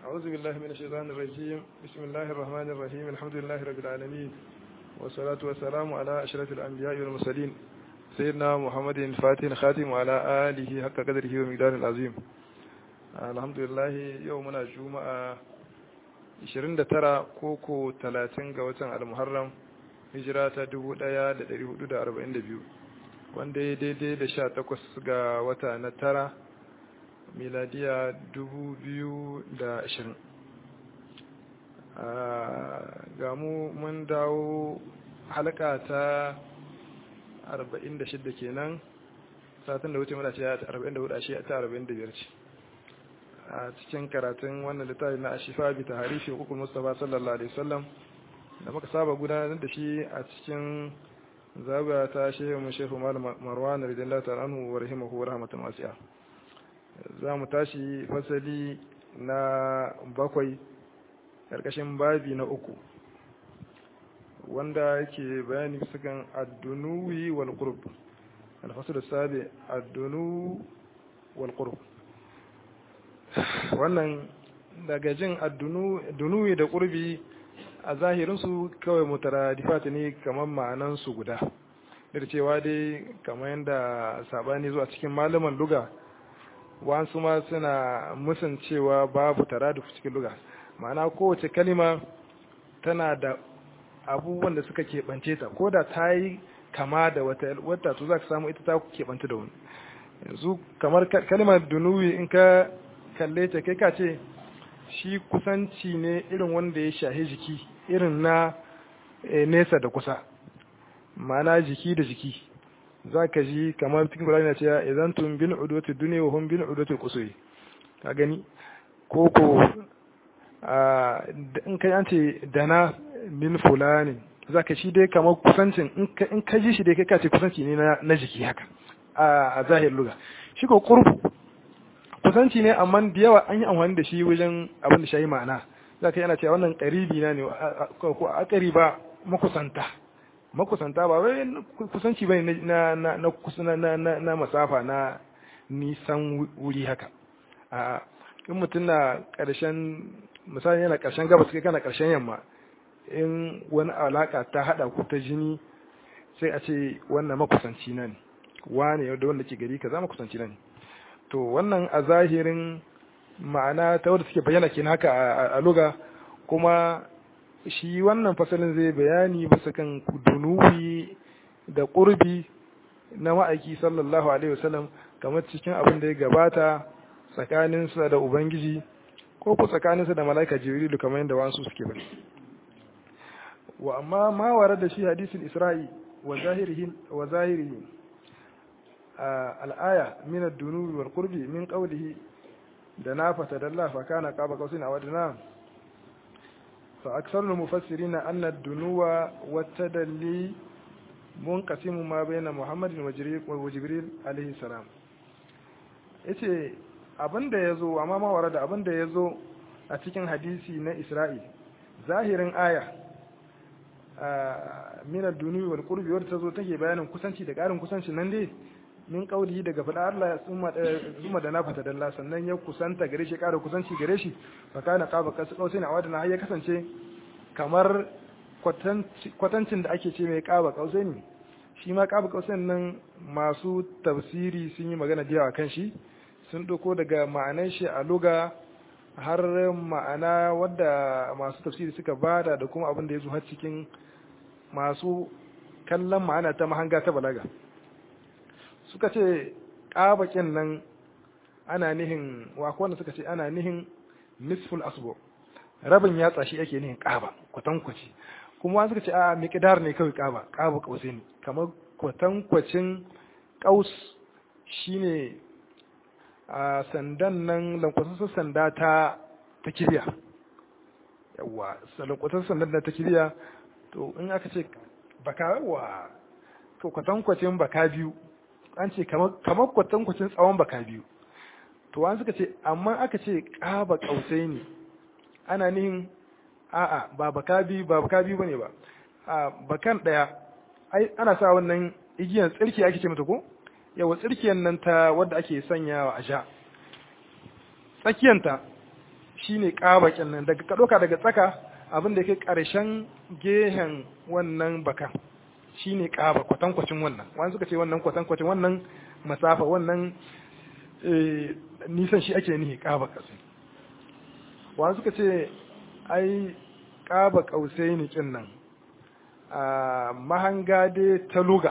أعوذ بالله من الشيطان الرجيم بسم الله الرحمن الرحيم الحمد لله رب العالمين والصلاة والسلام على أشرف الأنبياء والمرسلين سيدنا محمد الفاتح الخاتم وعلى آله حق قدره ومقدار العظيم الحمد لله يومنا جمعة 29 koko 30 ga watan al-muharram hijira ta 1442 wanda ya daidai da 18 ga wata na tara miladiya 2020 ga mu mun dawo halaka ta 46 kenan satin da wuce muna ce 44 ashe ta 45 ce a cikin karatun wannan littafi na ashifa bi taharifi hukun mustafa sallallahu alaihi wasallam da muka saba gudanar da shi a cikin zabiya ta shehu mu shehu marwan radiyallahu ta'ala anhu wa rahimahu wa rahmatan wasi'a za mu tashi fasali na bakwai karkashin babi na uku wanda yake bayani bisa kan addunuwi wal qurb al-fasl as-sabi addunu wal qurb wannan daga jin addunuwi da qurbi a zahirinsu kawai mutaradifat ne kamar ma'anansu guda da cewa dai kamar yadda sabani zuwa cikin malaman luga wasu ma suna musun cewa babu taraduf cikin luga ma'ana kowace kalima tana da abubuwan da suka keɓance ta ko da ta yi kama da wata wata to za ka samu ita ta keɓanta da wani yanzu kamar kalimar dunuwi in ka kalle ta kai ka ce shi kusanci ne irin wanda ya shahi jiki irin na nesa da kusa ma'ana jiki da jiki za ka ji kamar cikin kula na cewa idan tun bin udwati duniya wa hun bin udwati kusuri ka gani ko ko in kai an ce dana min fulani za ka shi dai kamar kusancin in ka ji shi dai kai ka ce kusanci ne na jiki haka a zahir luga shi ko kurbu kusanci ne amma da yawa an yi amfani da shi wajen abin da shayi ma'ana za ka yana cewa wannan ƙaribi na ne ko a ƙariba makusanta makusanta ba wai kusanci ba na na na na na masafa na nisan wuri haka a in mutum na ƙarshen misali yana ƙarshen gabas kai kana ƙarshen yamma in wani alaka ta haɗa ku ta jini sai a ce wannan makusanci na ne wane da wanda ke gari kaza makusanci na ne to wannan a zahirin ma'ana ta wadda suke bayyana kenan haka a luga kuma shi wannan fasalin zai bayani bisa kan dunubi da ƙurbi na ma'aiki sallallahu alaihi wasallam kamar cikin abin da ya gabata tsakaninsa da ubangiji ko ku tsakaninsa da mala'ika jibrilu kamar yadda wasu suke bari wa amma ma ware da shi hadisin isra'i wa zahirihi wa zahirihi al'aya min ad-dunubi wal qurbi min qawlihi da na fatadalla fa kana qaba qausin aw adna fa aktharul mufassirin anna ad-dunuwa wat-tadalli munqasimu ma bayna muhammadin wa jibril alayhi salam yace abinda yazo amma ma ware da abinda yazo a cikin hadisi na isra'i zahirin aya min ad-dunubi wal qurbi wadda tazo take bayanin kusanci da karin kusanci nan dai min kauli daga faɗa Allah zuma da na fata dalla sannan ya kusanta gare shi ƙara kusanci gare shi fa kana qaba qausai na wadana har ya kasance kamar kwatancin da ake ce mai qaba qausai ne shi ma qaba qausai nan masu tafsiri sun yi magana da kan shi sun doko daga ma'anan shi a luga har ma'ana wadda masu tafsiri suka bada da kuma abin da ya zo har cikin masu kallon ma'ana ta mahanga ta balaga suka ce ƙabaƙin nan ana nihin wanda suka ce ana nihin nisful asbo rabin yatsa shi ake nihin ƙaba kwatankwaci kuma wani suka ce a miƙidar ne kawai ƙaba ƙaba ƙausai ne kamar kwatankwacin ƙaus shine a sandan nan lankwasassun sanda ta ta kiriya yawa lankwasassun sandan ta kiriya to in aka ce baka wa to kwatankwacin baka biyu an ce kamar kwatankwacin tsawon baka biyu to wani suka ce amma aka ce ƙaba ƙausai ne ana nihin a'a ba baka biyu ba baka biyu bane ba a bakan ɗaya ai ana sa wannan igiyan tsirki ake ce mata ko yawa tsirkiyan nan ta wadda ake sanyawa a sha tsakiyanta shine kaba nan daga ka doka daga tsaka abin da yake karshen gehen wannan bakan shine kaba kwatankwacin wannan wani suka ce wannan kwatankwacin wannan masafa wannan nisan shi ake nihi kaba kausai wani suka ce ai kaba kausai ne kin nan a mahanga dai ta luga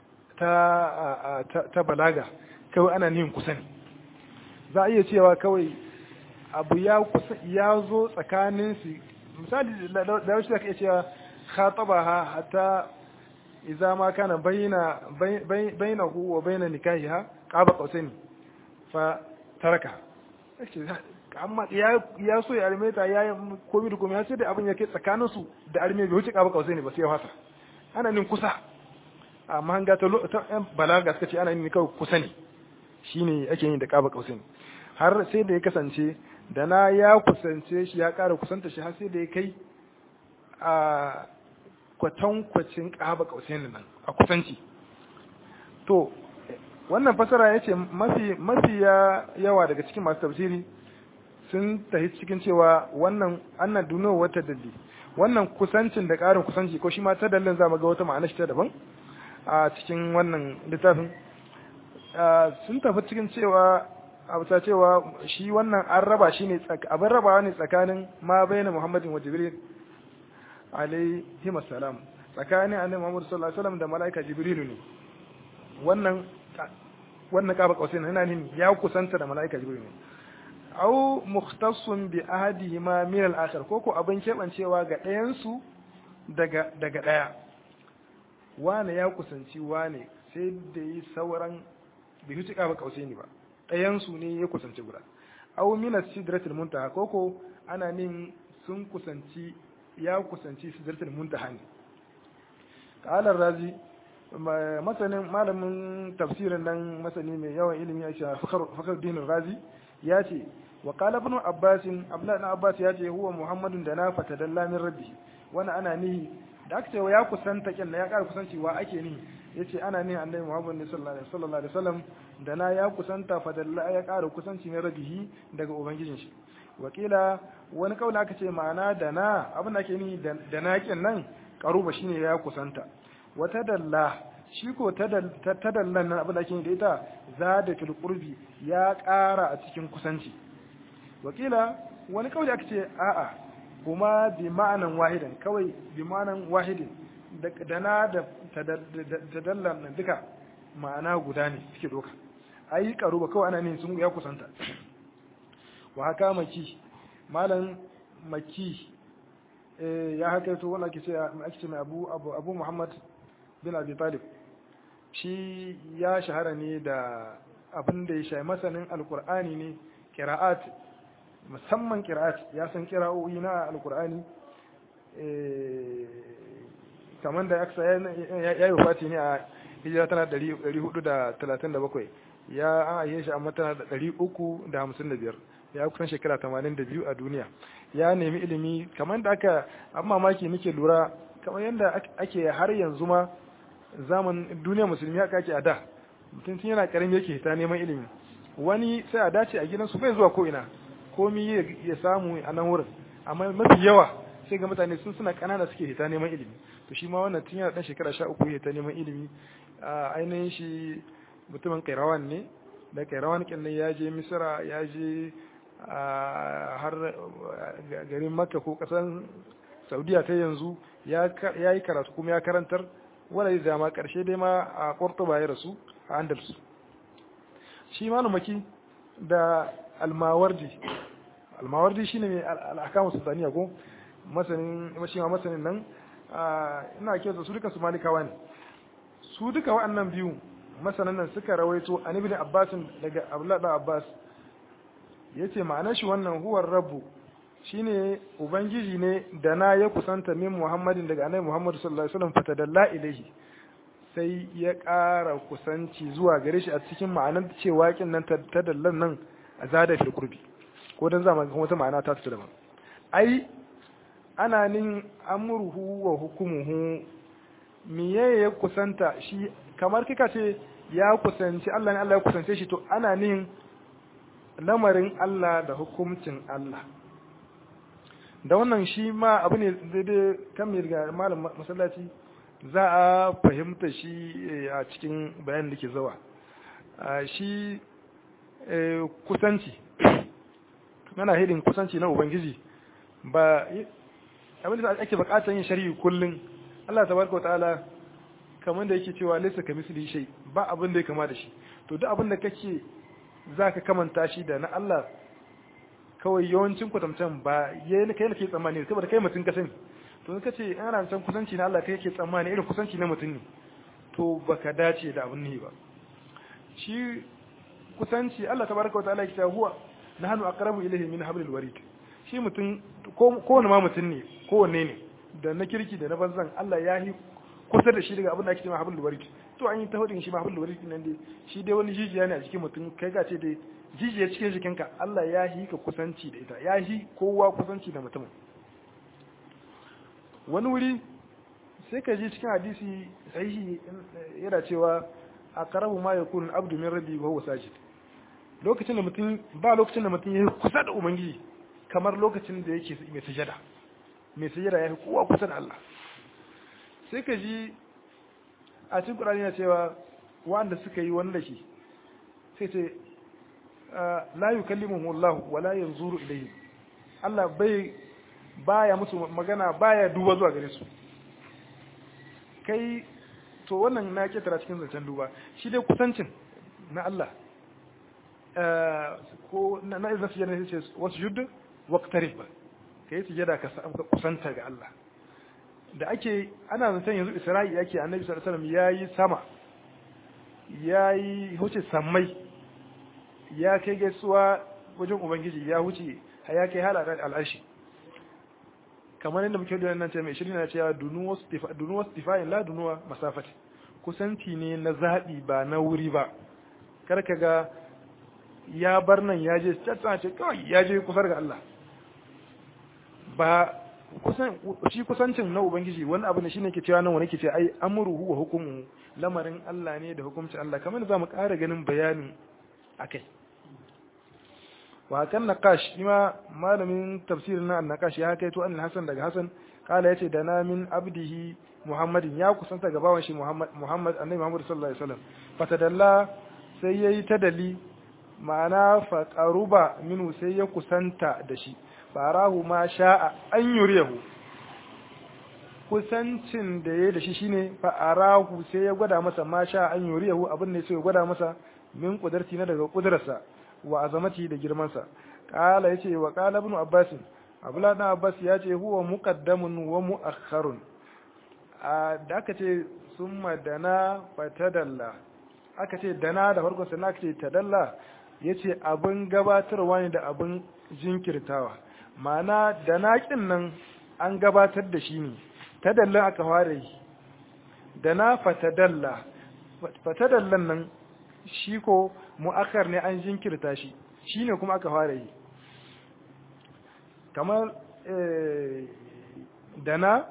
ta ta balaga kawai ana nihin kusa ne za a iya cewa kawai abu ya kusa ya zo tsakanin su misali da wasu zaka iya cewa khatabaha hatta idza ma kana baina bainahu wa baina nikahiha qaba qausaini fa taraka amma ya ya so ya arme ta ya komi da komi sai da abin yake tsakanin su da arme bai wuce qaba qausaini ba sai ya fasa ana nin kusa amma hanga ta balaga suka ce ana nin kawai kusa ne shine ake yin da qaba qausaini har sai da ya kasance da na ya kusance shi ya ƙara kusanta shi har sai da ya kai a kwatankwacin ƙaba ƙausaini nan a kusanci to wannan fasara ya ce mafi yawa daga cikin masu tafsiri sun tafi cikin cewa wannan annan duno wata dalli wannan kusancin da ƙarin kusanci ko shi ma ta dallin za mu ga wata ma'ana shi ta daban a cikin wannan littafin sun tafi cikin cewa a bisa cewa shi wannan an raba shi ne abin rabawa ne tsakanin ma bayyana muhammadin wa jibril alaihi salam tsakanin annabi muhammad sallallahu alaihi wasallam da malaika jibril ne wannan wannan kaba kausai na yana nini ya kusanta da malaika jibril ne au mukhtassun bi ahadihima min al-akhar ko ko abin kebancewa ga ɗayan su daga daga ɗaya wane ya kusanci wane sai da yi sauran bai huce kaba kausai ne ba ɗayansu ne ya kusanci guda aw min sidratil muntaha koko ana nin sun kusanci ya kusanci sidratil muntaha ne qala razi masanin malamin tafsirin nan masani mai yawan ilimi a shi fakar dinin razi ya ce wa qala ibn abbas abdullah ibn abbas ya ce huwa muhammadun da na fatadalla min rabbi wani ana nihi da aka ce ya kusanta kin ya ƙara kusanci wa ake nihi yace ana nihi annabi muhammad sallallahu alaihi wasallam da na ya kusanta fadalla ya ƙara kusanci na rabihi daga ubangijin shi wakila wani kaula aka ce ma'ana da na abin da ake ni da na kin nan karuba shine ya kusanta wata dalla shi ko ta dallan nan abin da ake da ita zada fil qurbi ya ƙara a cikin kusanci wakila wani kauli aka ce a'a kuma bi ma'anan wahidan kawai bi ma'anan wahidin da na da tadallan nan duka ma'ana guda ne suke doka ai karu ba kawai ana ne sun ya kusanta wa haka maki malam maki ya haka to wanda ake ce ake ce mai abu abu abu muhammad bin abi talib shi ya shahara ne da abin da ya shayi masanin alkur'ani ne qira'at musamman qira'at ya san qira'o'i na alkur'ani kamar da aksa ya yi fati ne a hijira tana 437 ya an aihe shi amma tana da 355 ya kusan shekara 82 a duniya ya nemi ilimi kamar da aka an mamaki nake lura kamar yadda ake har yanzu ma zaman duniya musulmi haka ake a da mutum tun yana karami yake ta neman ilimi wani sai a dace a gidansu bai zuwa ko ina komi ya samu a nan wurin amma mafi yawa sai ga mutane sun suna kanana suke hita neman ilimi to shi ma wannan tun yana dan shekara sha uku hita neman ilimi a ainihin shi mutumin kairawan ne da kairawan kin ya je misira ya je har garin makka ko kasan saudiya ta yanzu ya yi karatu kuma ya karantar wanda ya zama karshe dai ma a cordoba ya rasu a andalus shi malumaki da almawardi almawardi shine mai al'akamu sultaniya ko masanin shi ma masanin nan ina kyauta su duka su malikawa ne su duka waɗannan biyu masanan nan suka rawaito an ibn abbas daga abdullah da abbas yace ma'anar shi wannan huwar rabbu shine ubangiji ne da na ya kusanta min muhammadin daga annabi muhammad sallallahu alaihi wasallam fatadalla ilaihi sai ya ƙara kusanci zuwa gare shi a cikin ma'anar cewa kin nan ta dallan nan a zada fil qurbi ko dan zama ga wata ma'ana ta ta daban ai ana nin amruhu wa hukumuhu miye ya kusanta shi kamar kika ce ya kusanci Allah ne Allah ya kusance shi to ana nin lamarin Allah da hukuncin Allah da wannan shi ma abu ne daidai kan mai riga malam masallaci za a fahimta shi a cikin bayan da ke zawa shi kusanci yana hidin kusanci na ubangiji ba abin da ake bukatar yin shari'i kullum Allah tabaraka ta'ala kamar da yake cewa laysa kamisli shay ba abin da ya kama da shi to duk abin da kake zaka kamanta shi da na Allah kawai yawancin kwatamcan ba yayin kai ne ke tsammani saboda kai mutum ka sani to in kace ana san kusanci na Allah kai yake tsammani irin kusanci na mutum ne to baka dace da abin ne ba shi kusanci Allah tabaraka wa ta'ala yake cewa huwa nahnu aqrabu ilayhi min hablil warid shi mutum ko wani ma mutum ne ko wanne ne da na kirki da na banzan Allah ya yi kusa da shi daga abin da ake cewa hablul warid to an yi ta hudin shi ma hablul warid nan dai shi dai wani jijiya ne a cikin mutum kai ga ce dai jijiya cikin jikinka Allah ya yi ka kusanci da ita ya yi kowa kusanci da mutum wani wuri sai ka ji cikin hadisi sahihi yana cewa aqrabu ma yakunu abdu min rabbi wa huwa sajid lokacin da mutum ba lokacin da mutum ya kusa da ubangiji kamar lokacin da yake mai sujada mai sujada ya fi kowa kusa da Allah sai ka ji a cikin Qur'ani ya cewa wanda suka yi wanda shi sai ce la yukallimuhu Allah wa la yanzuru ilayhi Allah bai baya musu magana baya duba zuwa gare su kai to wannan na ketara cikin zancen duba shi dai kusancin na Allah ko na na izin sujada sai ce wasu judd waqtarib kai sujada ka kusanta ga Allah da ake ana zancen yanzu Isra'i yake Annabi sallallahu alaihi wasallam yayi sama yayi huce sammai ya kai gaisuwa wajen ubangiji ya huce ya kai halakan al'ashi kamar yadda muke da nan ce mai shirin na cewa dunuwa stifayin la dunuwa masafati kusanci ne na zaɓi ba na wuri ba kar ka ga ya bar nan ya je tsatsa ce kawai ya je kusar ga Allah ba kusan shi kusancin na ubangiji wani abu ne shine ke cewa nan wani ke ce ai amruhu wa hukumu lamarin Allah ne da hukuncin Allah kamar za mu ƙara ganin bayanin akai wa kan naqash ima malamin tafsirin na naqash ya kai to an hasan daga hasan kala yace da na min abdihi muhammadin ya kusanta ga bawan shi muhammad muhammad annabi muhammad sallallahu alaihi wasallam fatadalla sai yayi tadali ma'ana fa qaruba minu sai ya kusanta da shi farahu ma sha'a an yuriyahu kusancin da ya da shi shine fa arahu sai ya gwada masa ma sha'a an yuriyahu abin ne sai ya gwada masa min kudarti na daga kudarsa wa azamati da girmansa kala yace wa qala ibn abbas abdullah ibn abbas yace huwa muqaddamun wa muakhkharun da aka ce summa dana fatadalla aka ce dana da farkon sannan aka ce tadalla yace abin gabatarwa ne da abin jinkirtawa ma'ana dana kin nan an gabatar da shi ne tadalla aka fara yi dana fatadalla fatadallan nan shi ko mu'akkar ne an jinkirta shi shine kuma aka fara yi kamar dana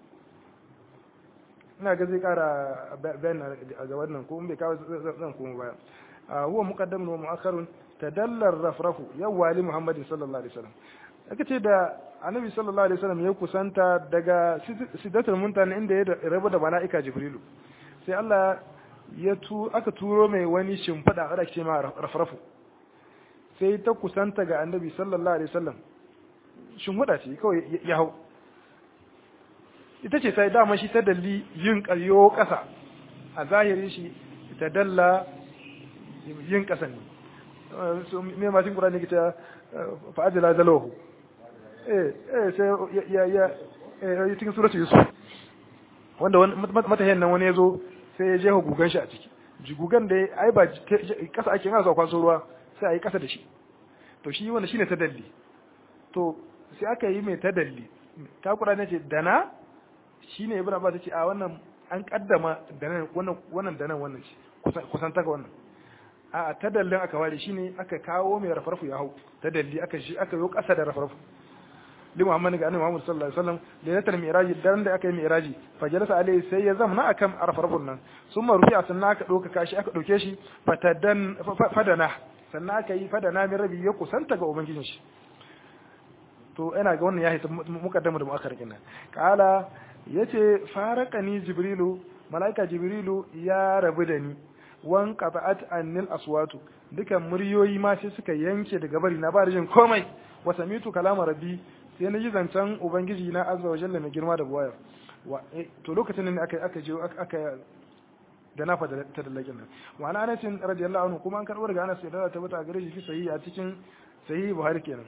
ina ga zai kara bayan a ga wannan ko bai kawo zan kuma baya huwa muqaddamun wa mu'akkharun tadallar rafrafu yawwa li muhammadin sallallahu alaihi wasallam aka ce da annabi sallallahu alaihi wasallam ya kusanta daga sidatul muntaha inda ya rabu da mala'ika jibrilu sai Allah ya tu aka turo mai wani shimfiɗa a ce ma rafrafu sai ta kusanta ga annabi sallallahu alaihi wasallam shimfiɗa ce kawai ya hau ita ce sai dama shi ta dalli yin ƙaryo ƙasa a zahirin shi ta dalla yin ƙasa ne me masu ƙura ne ke ta fa'ajila zalahu eh eh sai ya ya ya cikin suratu yusuf wanda matahiyan nan wani ya zo sai ya jefa gugan shi a ciki gugan da ai ba kasa ake yana kwaso ruwa sai a yi kasa da shi to shi wanda shine tadalli to sai aka yi mai tadalli ta kura ne ce dana shine ibn abbas ce a wannan an kaddama dana wannan wannan dana wannan ce kusan taka wannan a tadallin aka ware shine aka kawo mai rafarfu ya hau tadalli aka shi aka yi kasa da rafarfu li Muhammad ga annabi Muhammad sallallahu alaihi wasallam da ya tarmi iraji daren da aka yi iraji fa jalasa alaihi sai ya zamna akan arfarfun nan summa rufi'a sannan aka dauka kashi aka dauke shi fatadan fadana sannan aka yi fadana min rabi ya kusanta ga ubangijin shi to ina ga wannan ya hita mukaddama da muakhar kenan kala yace farakani jibrilu malaika jibrilu ya rabu da ni wan qata'at annil aswatu dukan muryoyi ma sai suka yanke daga bari na ba da jin komai wa samitu kalama rabbi sai na ji zancen ubangiji na azza wa jalla mai girma da buwaya to lokacin ne aka aka je aka da na fada ta dallakin nan wa ana anas radiyallahu anhu kuma an karbo daga anas da ta bata gare shi sahihi a cikin sahihi buhari kenan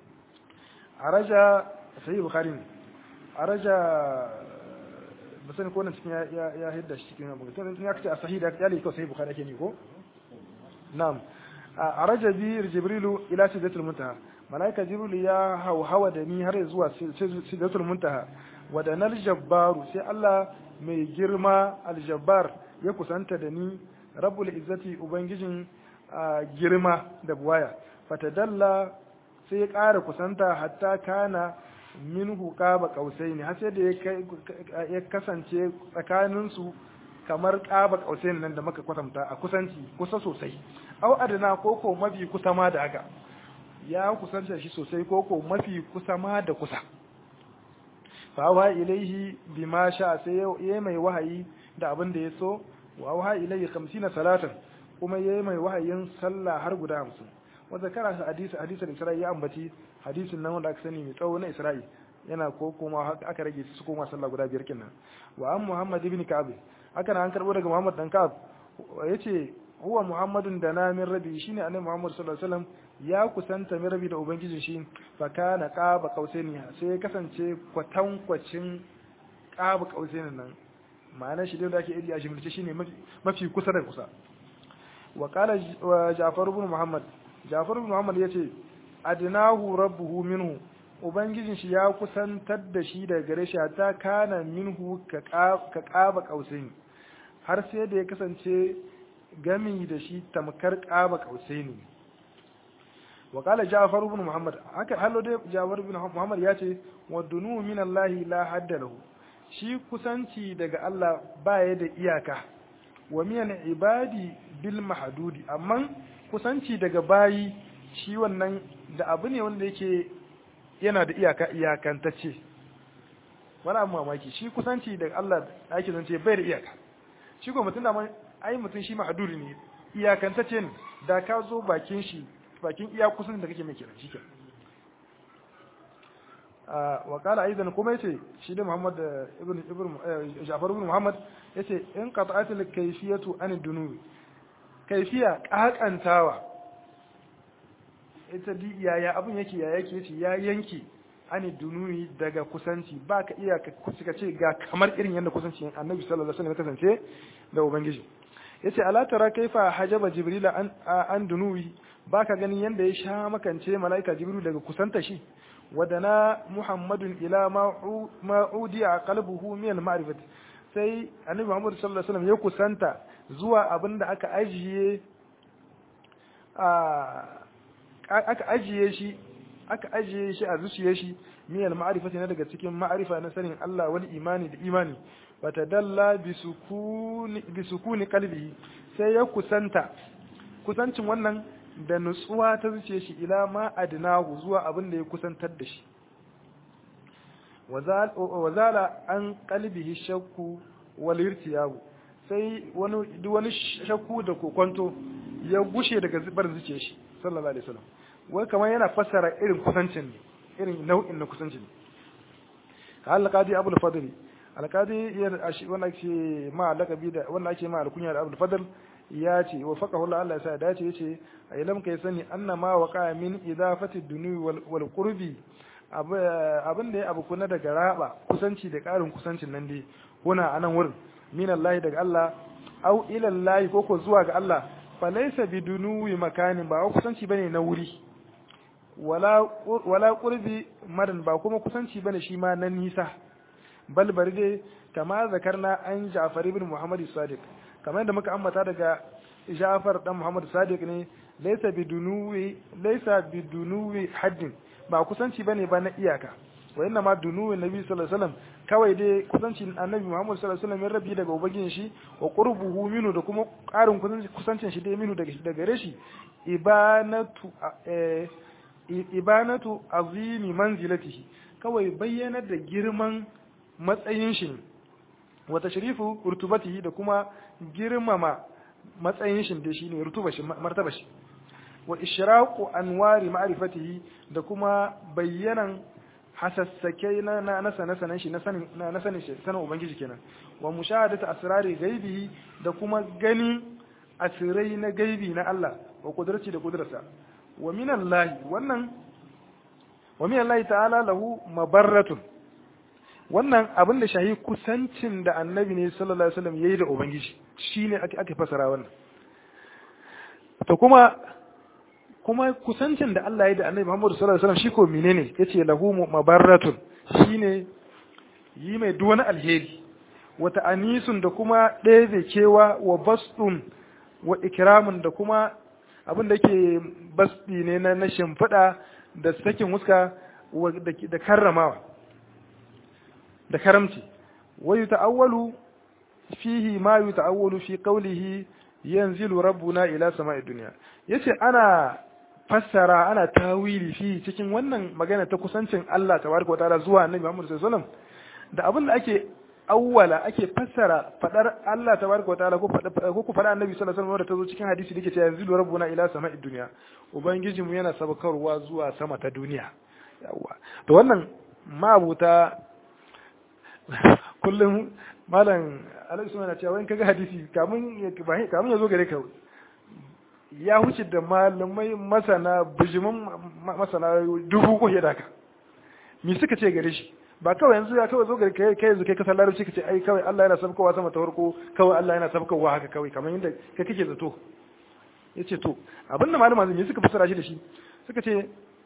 araja sahihi bukhari ne araja ba sani ko nan cikin ya ya hidda shi cikin abu tun ya kace a sahihi da ya liko sahihi bukhari ake ni ko na'am araja bi jibrilu ila sidratul muntaha malaika jibril ya hauhawa da ni har zuwa sidratul muntaha wadanal jabbaru sai Allah mai girma aljabbar ya kusanta da ni rabbul izzati ubangijin girma da buwaya fatadalla sai ya ƙara kusanta hatta kana minhu qaba qausaini har sai da ya kasance tsakaninsu kamar qaba qausaini nan da muka kwatanta a kusanci kusa sosai au adana koko mafi kusa ma da haka ya kusanta shi sosai koko mafi kusa ma da kusa fa ilaihi bima sha sai ya mai wahayi da abin da ya so wa waha ilaihi 50 salatan kuma ya mai wahayin sallah har guda 50 wa zakara hadisi hadisin Isra'i ya ambaci hadisin nan wanda aka sani mai tsawo na Isra'i yana ko kuma aka rage su koma sallah guda biyar kenan wa an Muhammad ibn Ka'ab haka an karbo daga Muhammad dan Ka'ab yace huwa Muhammadun da na min rabi shine annabi Muhammad sallallahu alaihi wasallam ya kusanta min rabi da ubangijin shi fa kana qaba qausaini sai ya kasance kwatankwacin qaba qausaini nan ma'ana shi da ake iri a shimlice shine mafi kusa da kusa wa qala Ja'far ibn Muhammad Ja'far ibn Muhammad yace adnahu rabbuhu minhu ubangijin shi ya kusantar da shi daga gare shi ta kana minhu ka qaba qausaini har sai da ya kasance gami da shi tamkar qaba qausaini wa qala Ja'far ibn Muhammad haka hallo dai Ja'far ibn Muhammad yace wa dunu min Allah la hadda lahu shi kusanci daga Allah baya da iyaka wa miyan ibadi bil mahdudi amma kusanci daga bayi shi wannan da abu ne wanda yake yana da iyaka iyakantacce wani abu mamaki shi kusanci daga Allah da ake zance bai da iyaka shi ko mutum da ai mutum shi mahdudi ne iyakantacce ne da ka zo bakin shi bakin iya kusan da kake mai kiran shi kenan wa kala aidan kuma yace shi da Muhammad ibn ibn Ja'far ibn Muhammad yace in qata'atul kayfiyatu an dunubi kayfiya kakantawa ita di yaya abun yake ya yake yace ya yanke an dunubi daga kusanci baka iya ka ce ga kamar irin yadda kusanci Annabi sallallahu alaihi wasallam kasance da ubangiji yace ala tara kaifa hajaba jibril an an dunubi baka ganin yanda ya sha makance malaika jibril daga kusanta shi wadana muhammadun ila ma'udi a kalbuhu min ma'rifat sai annabi muhammad sallallahu alaihi wasallam ya kusanta zuwa abinda aka ajiye aka ajiye shi aka ajiye shi a zuciyar shi min ma'rifati na daga cikin ma'rifa na sanin Allah wal imani da imani wata dalla bisukuni bisukuni qalbi sai ya kusanta kusancin wannan da nutsuwa ta zuce shi ila ma adnahu zuwa abin da ya kusantar da shi wazala an qalbihi shakku wal irtiyabu sai wani duk wani shakku da kokonto ya gushe daga zubar zuce shi sallallahu alaihi wasallam wai kamar yana fassara irin kusancin ne irin nau'in na kusancin qala qadi abul fadl alqadi wanda ake ma laqabi da wanda ake ma alkunya da abul fadl ya ce wa faqahu Allah Allah ya sa dace yace ilam kai sani anna ma waqa min idafati dunuwi wal qurbi abin da ya abu kuna daga raba kusanci da karin kusancin nan dai kuna anan wurin min Allah daga Allah au ila Allah ko ko zuwa ga Allah fa laysa bidunuwi makanin ba kusanci bane na wuri wala wala qurbi madan ba kuma kusanci bane shi ma na nisa bal bari dai kama zakarna an Ja'far ibn Muhammad Sadiq kamar yadda muka ambata daga Ja'far dan Muhammad Sadiq ne laysa bidunuwi laysa bidunuwi haddin ba kusanci bane ba na iyaka wa inna ma dunuwi nabi sallallahu alaihi wasallam kawai dai kusancin annabi Muhammad sallallahu alaihi wasallam rabbi daga ubangin shi wa qurbuhu minu da kuma karin kusancin shi dai minu daga daga gare shi ibanatu eh ibanatu azimi manzilatihi kawai bayyanar da girman matsayin shi wa tashrifu rutubatihi da kuma girmama matsayin shi da shine rutuba shi martaba shi wa ishraqu anwari ma'rifatihi da kuma bayyanan hasassake na na sanan shi na sanin na sanin shi sanin ubangiji kenan wa mushahadatu asrari ghaibihi da kuma gani asirai na gaibi na Allah wa kudrati da kudrasa wa min Allah wannan wa min Allah ta'ala lahu mabarratun wannan abin da shahi kusancin da annabi ne sallallahu alaihi wasallam yayi da ubangiji shine ake ake fasara wannan to kuma kuma kusancin da Allah ya da annabi Muhammad sallallahu alaihi wasallam shi ko menene yace lahu mabarratun shine yi mai duk wani alheri wata anisun da kuma ɗaya kewa wa basdun wa ikramun da kuma abin da yake basdi ne na na shimfiɗa da sakin huska da karramawa da karamci wa yuta'awwalu fihi ma yuta'awwalu fi qawlihi yanzilu rabbuna ila sama'id dunya yace ana fassara ana tawili fi cikin wannan magana ta kusancin Allah tabaraka wataala zuwa annabi Muhammad sallallahu alaihi wasallam da abin da ake awwala ake fassara fadar Allah tabaraka wataala ko ko ku fada annabi sallallahu alaihi wasallam da tazo cikin hadisi dake cewa yanzilu rabbuna ila sama'id dunya ubangiji mu yana sabakarwa zuwa sama ta duniya yawa to wannan mabuta kullum malam alaihi na cewa in kaga hadisi kamun kamun ya zo gare ka ya huce da malamai masana bijimin masana dubu ko da ka me suka ce gare shi ba kawai yanzu ya kawai zo gare kai kai yanzu kai kasar larabci ka ce ai kawai Allah yana sabkowa sama ta farko kawai Allah yana sabkowa haka kawai kamar yadda kai kake zato yace to abinda malama zai suka fassara shi da shi suka ce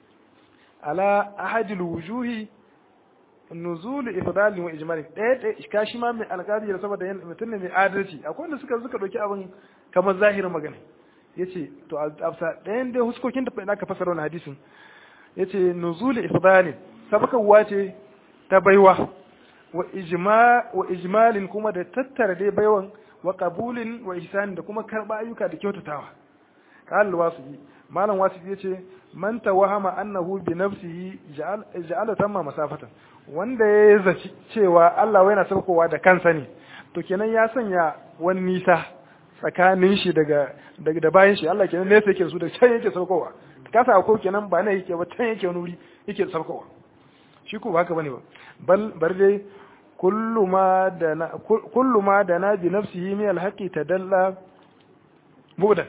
ala ahadil wujuhi nuzul ifdal wa ijmal ɗaya ɗaya ka shi ma mai alƙadi da saboda mutum ne mai adalci akwai wanda suka suka dauki abin kamar zahirin magana yace to afsa ɗayan dai huskokin da ina ka fasara wannan hadisin yace nuzul ifdal sabakawa ce ta baiwa wa ijma wa ijmalin kuma da tattara dai baiwan wa qabulin wa ihsan da kuma karba ayyuka da kyautatawa qal wasiyi malam wasiyi yace man tawahama annahu bi nafsihi ja'ala tamma masafatan wanda ya zaci cewa Allah yana saukowa da kansa ne to kenan ya sanya wani nisa tsakanin shi daga daga da bayan shi Allah kenan ne sai yake su da can yake saukowa kasa ko kenan ba ne yake ba can yake wani wuri yake saukowa shi ko haka bane ba bal bar dai kullu ma da na kullu ma da na bi nafsihi min alhaqi tadalla budan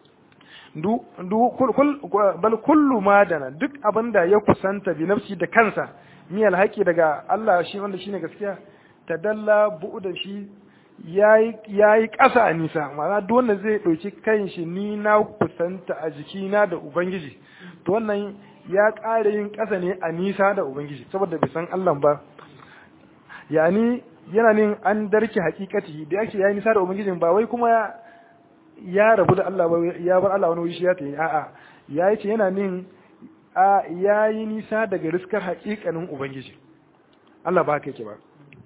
du du bal kullu ma dana duk abinda ya kusanta bi nafsi da kansa miyal haƙi daga Allah shi wanda shine gaskiya tadalla bu'da shi yayi yayi ƙasa a nisa ma'ana duk wanda zai ɗauki kan shi ni na kusanta a jikina da ubangiji to wannan ya ƙara yin ƙasa ne a nisa da ubangiji saboda bai san Allah ba yani yana nin an darki hakikati da yake yayi nisa da ubangijin ba wai kuma ya rabu da Allah ba ya bar Allah wani wuri shi ya tayi a'a yayi ce yana nin a yayi nisa daga riskar hakikanin ubangiji Allah ba haka yake ba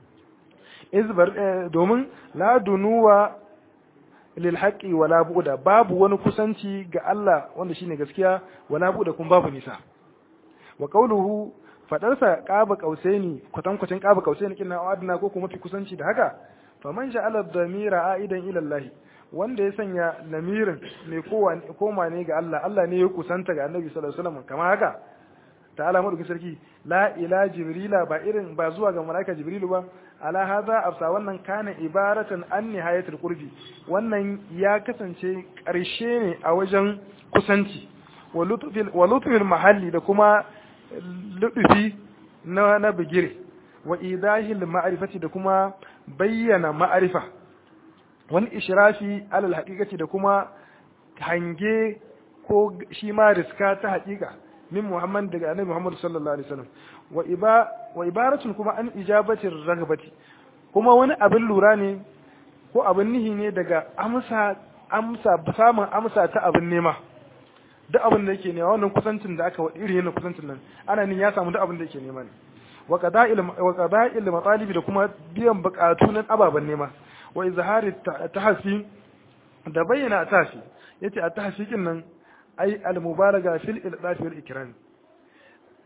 izbar domin la dunuwa lil haqqi wala bu'da babu wani kusanci ga Allah wanda shine gaskiya wala bu'da kuma babu nisa wa qawluhu fadarsa qaba qausaini kwatankwacin qaba qausaini kinna adna ko kuma fi kusanci da haka faman ja'ala dhamira aidan ila Allah wanda ya sanya lamirin mai koma ne ga Allah Allah ne ya kusanta ga Annabi sallallahu alaihi wasallam kamar haka ta'ala madaukin sarki la ila jibrila ba irin ba zuwa ga malaika jibrilu ba ala hadha afsa wannan kana ibaratan an nihayatul qurbi wannan ya kasance karshe ne a wajen kusanci wa lutfil mahalli da kuma lutufi na na bigire wa idahil ma'rifati da kuma bayyana ma'arifa wani ishrafi alal haqiqati da kuma hange ko shi ma riska ta haƙiƙa min Muhammad daga annabi Muhammad sallallahu alaihi wasallam wa iba wa ibaratun kuma an ijabatir ragbati kuma wani abin lura ne ko abin nihi ne daga amsa amsa samun amsa ta abin nema duk abin da yake nema wannan kusancin da aka iri yana kusancin nan ana nin ya samu duk abin da yake nema ne wa qada'il wa qada'il matalibi da kuma biyan bukatu na ababen nema wa izhari tahsi da bayyana tahsi yace a tahsikin nan ai al mubalaga fil ildafi wal ikram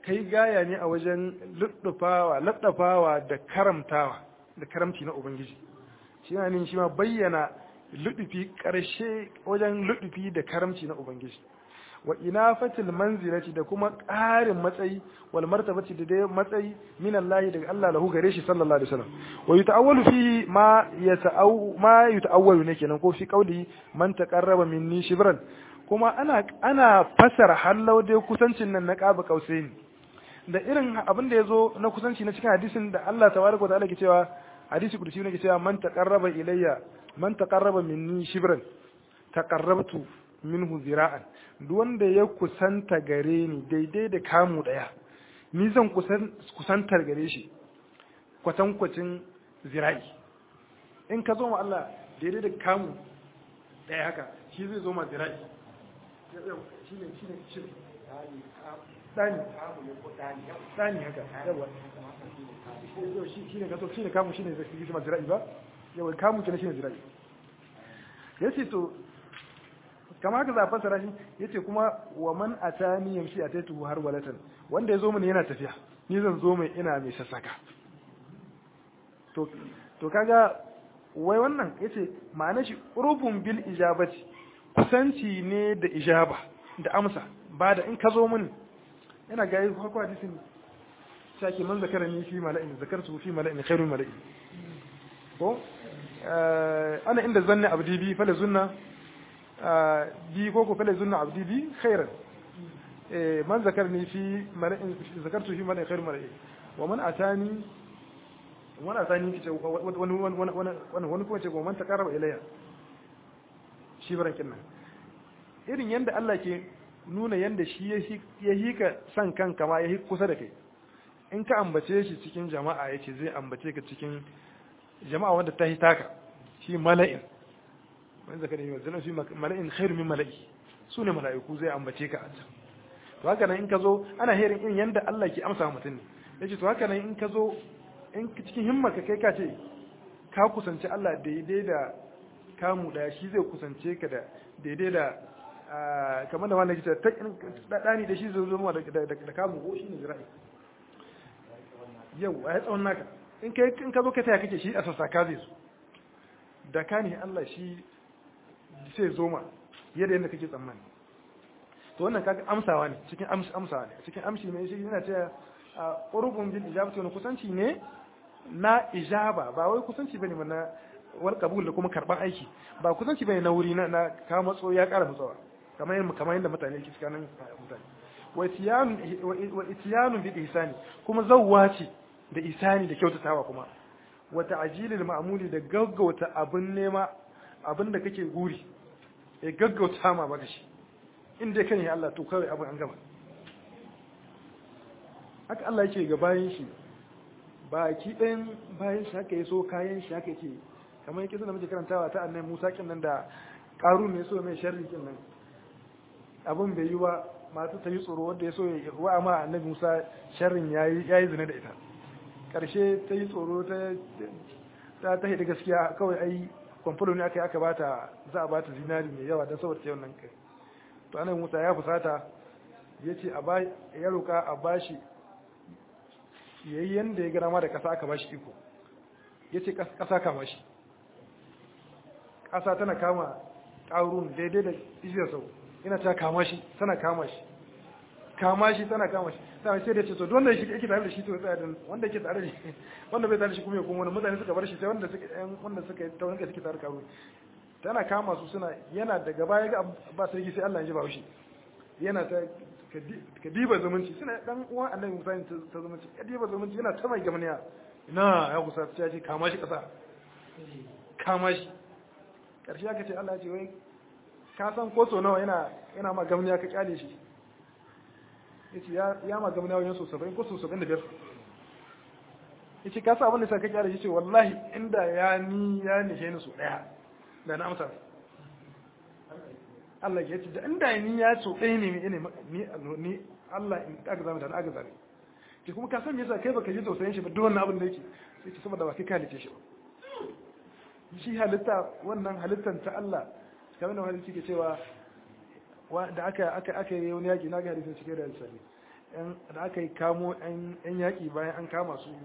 kai gaya ne a wajen luddufawa laddafawa da karamtawa da karamci na ubangiji shi ne shi ma bayyana ludufi karshe wajen ludufi da karamci na ubangiji wa inafatil manzilati da kuma ƙarin matsayi wal martabati da dai matsayi min Allah daga Allah lahu gare shi sallallahu alaihi wasallam wa yuta'awwalu fi ma yata'aw ma yuta'awwalu ne kenan ko fi qauli man taqarraba minni shibran kuma ana ana fasara hallau dai kusancin nan na qaba kausaini da irin abin da yazo na kusanci na cikin hadisin da Allah tabaraka wa ta'ala ke cewa hadisi kudusi ne ke cewa man taqarraba ilayya man taqarraba minni shibran taqarrabtu minhu zira'an duk wanda ya kusanta gare ni daidai da kamu daya ni zan kusantar gare shi kwatankwacin zira'i in ka zo ma Allah daidai da kamu daya haka shi zai zo ma zira'i shi ne shi ne shi dani dani haka yawa shi ne kaso shi ne kamu shi ne zai fi ma zira'i ba yawa kamu kenan shi ne zira'i yace to kama haka za a fassara shi yace kuma wa man atani yamshi ataitu har walatan wanda ya zo mini yana tafiya ni zan zo mai ina mai sassaka to to kaga wai wannan yace ma'ana shi urubun bil ijabati kusanci ne da ijaba da amsa ba da in ka zo mini yana ga yi farko hadisin shaki man zakara ni fi mala'in zakartu fi mala'in khairul mala'in ko ana inda zanna abdi bi fa la zunna bi ko ko fala zunna abdi bi khairan man zakarni fi mala'in zakartu fi mala'in khair mala'in wa man atani wani atani ce wani wani wani wani kuma ce ko man taqarraba ilayya shi barankin nan irin yanda Allah ke nuna yanda shi ya hika san kanka ma ya hi kusa da kai in ka ambace shi cikin jama'a yace zai ambace ka cikin jama'a wanda ta hitaka shi mala'in wani zakar yi wanzu fi mala'in khairu min mala'i su ne mala'iku zai ambace ka a can to haka nan in ka zo ana herin in yanda Allah ke amsa mutum ne ya ce to haka nan in ka zo in cikin himma ka kai ka ce ka kusanci Allah daidai da kamu daya shi zai kusance ka da daidai da kamar da wanda ke ta ɗani da shi zai zama da kamu ko shi ne zira'i yau a ya tsawon naka in ka zo ka taya kake shi a sassaka zai su da ka ne Allah shi sai zoma yadda yadda kake tsammani to wannan kaga amsawa ne cikin amsawa ne cikin amshi ne shi yana cewa qurbun bil ijabati wani kusanci ne na ijaba ba wai kusanci bane na wal qabul da kuma karban aiki ba kusanci bane na wuri na na ka matso ya kara matsawa kamar yadda kamar yadda mutane ke tsakanin mutane wa itiyanu wa itiyanu bil ihsani kuma zawwa ce da isani da kyautatawa kuma wa ta'jilil ma'muli da gaggauta abin nema abin da kake guri ya gaggauta ma baka shi inda kan yi Allah to kawai abin an gama haka Allah yake ga bayan shi baki ɗayan bayan shi haka ya so kayan shi haka yake kamar yake da muke karantawa ta annabi Musa kin nan da Qarun ne so mai sharri kin nan abin bai yi ba masu ta yi tsoro wanda ya so ya wa ma annabi Musa sharrin yayi yayi zina da ita karshe ta yi tsoro ta ta ta hidi gaskiya kawai ai kwamfulo ne aka yi aka bata za a bata zinari mai yawa don saboda yawan nan kai to annabi Musa ya fusata ya ce ya roka a bashi yayi yanda ya gara ma da kasa aka bashi iko ya ce kasa kama shi kasa tana kama ƙarun daidai da ishiyar sau ina ta kama shi tana kama shi kama shi tana kama shi sai sai da ce to wanda yake yake tare da shi to tsaya da wanda yake tare da shi wanda bai tare da shi kuma ya kuma wani mutane suka bar shi sai wanda suka yan wanda suka ta wanda suke tare karo tana kama su suna yana daga baya ga ba sarki sai Allah ya ji ba shi yana ta ka diba zumunci suna dan uwan annabi Musa ta zumunci ka diba zumunci yana ta mai gamaniya ina ya kusa ta ce kama shi kasa kama shi karshe aka ce Allah ya ce wai ka san ko so nawa yana yana ma gamaniya ka kyale shi yace ya ya ma gamaniya wajen so 70 ko so 75 yace ka sa abin da sai ka kyale shi ce wallahi inda ya ni ya nishe ni so daya da na amsa Allah ya ce da inda ni ya so ɗaya ne ni ni ni Allah in aka zama da aka zame ke kuma ka san me yasa kai baka ji tausayin shi ba duk wannan abin da yake sai ce saboda ba kai kalice shi ba shi halitta wannan halittar ta Allah kamar da wani ke cewa da aka aka aka yi wani yaki na ga hadisin cike da hadisi da aka yi kamo yan yaƙi bayan an kama su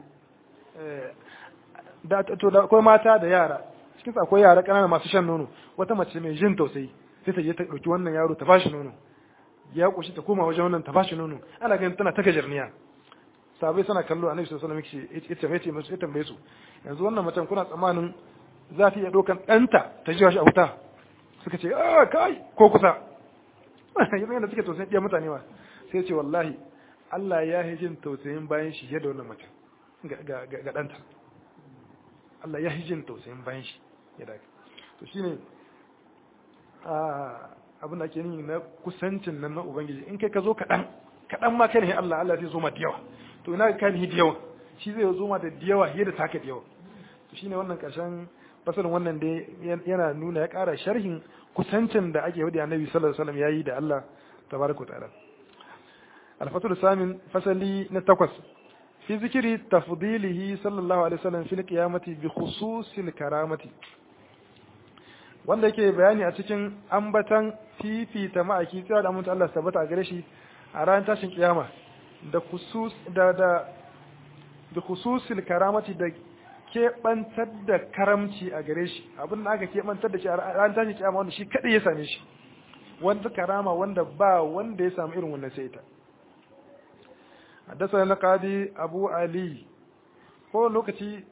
da to da akwai mata da yara cikin akwai yara ƙanana masu shan nono wata mace mai jin tausayi sai ta je ta ɗauki wannan yaro ta bashi nono ya ƙoshi ta koma wajen wannan ta bashi nono ana ganin tana ta gajarniya sabai suna kallo annabi sallallahu alaihi wasallam yace yace musu ya tambaye su yanzu wannan macen kuna tsammanin za ta iya ɗaukan ɗanta ta jiwa shi a wuta suka ce a kai ko kusa yanzu yadda suke tausayin ɗiya mutane wa sai ce wallahi Allah ya yi jin tausayin bayan shi yadda wannan macen ga ɗanta Allah ya yi jin tausayin bayan shi yadda to shine abin da ake nuni na kusancin nan na ubangiji in kai ka zo kaɗan kaɗan ma kai ne Allah Allah zai zo ma da yawa to ina ka ni da yawa shi zai zo ma da yawa yadda taka da yawa to shine wannan ƙarshen fasalin wannan dai yana nuna ya ƙara sharhin kusancin da ake wadi annabi sallallahu alaihi wasallam yayi da Allah tabaraka ta'ala al-fatul samin fasali na takwas fi zikiri tafdilihi sallallahu alaihi wasallam fil qiyamati bi khususil karamati wanda yake bayani a cikin ambatan fifita ma'aiki tsira da mutum Allah tabbata a gare shi a ran tashin kiyama da khusus da da da khususil karamati da keɓantar da karamci a gare shi abin da aka keɓantar da shi a ran tashin kiyama wanda shi kadai ya same shi wanda karama wanda ba wanda ya samu irin wannan sai ita حدثنا القاضي أبو علي ko lokaci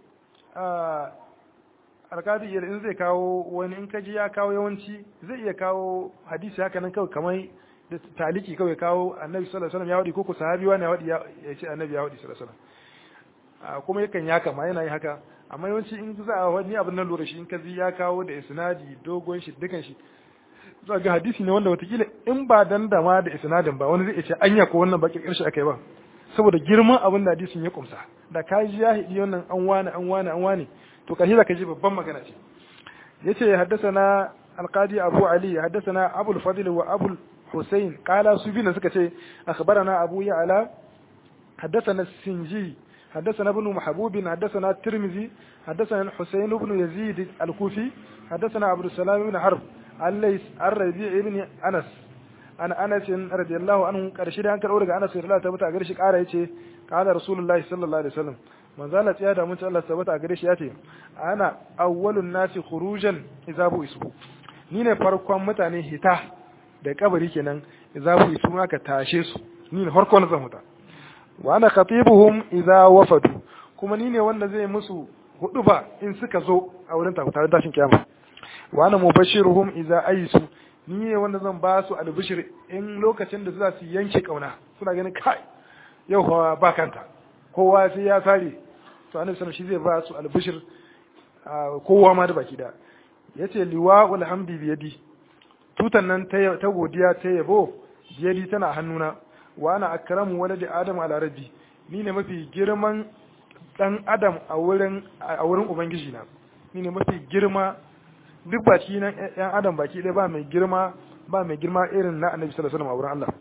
alkadi in zai kawo wani in kaji ya kawo yawanci zai iya kawo hadisi haka nan kawai kamar da taliki kawai kawo annabi sallallahu alaihi wasallam ya wadi ko ko sahabi wani ya wadi ya ce annabi ya wadi sallallahu alaihi wasallam kuma yakan ya kama yana yi haka amma yawanci in za a wani abin nan lura shi in kaji ya kawo da isnadi dogon shi dukan shi za ga hadisi ne wanda watakila in ba dan da ma da isnadin ba wani zai ce anya ko wannan bakin karshe akai ba saboda girman abin da hadisin ya kumsa da ka ji ya hidi wannan an wani an wani an wani to kashi da ka ji babban magana ce yace haddathana alqadi abu ali haddathana abu al-fadl wa abu husayn qala su bi suka ce akhbarana abu ya'la haddathana sinji حدثنا ابن محبوب حدثنا الترمذي حدثنا الحسين بن يزيد الكوفي حدثنا عبد السلام بن حرب الليث الربيع بن انس an anas radiyallahu anhu karshe da an karɓo daga anas radiyallahu ta a gare shi ƙara yace qala rasulullahi sallallahu alaihi wasallam manzo Allah ya da mun Allah tabbata a gare shi yace ana awwalun nasi khurujan idza bu isu ni ne farkon mutane hita da kabari kenan idza bu isu aka tashe su ni ne farkon zan huta wa ana khatibuhum idza wafadu kuma ni ne wanda zai musu hudu ba in suka zo a wurin tare tashin kiyama wa ana mubashiruhum idza aisu ni ne wanda zan ba su albishir in lokacin da za su yanke kauna suna ganin kai yau fa ba kanta kowa sai ya sare to annabi sallallahu shi zai ba su albishir kowa ma da baki da yace liwa'ul hamdi bi yadi tutan nan ta godiya ta yabo biyadi tana hannuna wa ana akramu waladi adam ala rabbi ni ne mafi girman dan adam a wurin a wurin ubangiji na ni ne mafi girma duk baki nan yan adam baki ɗaya ba mai girma ba mai girma irin na annabi sallallahu alaihi wasallam a wurin Allah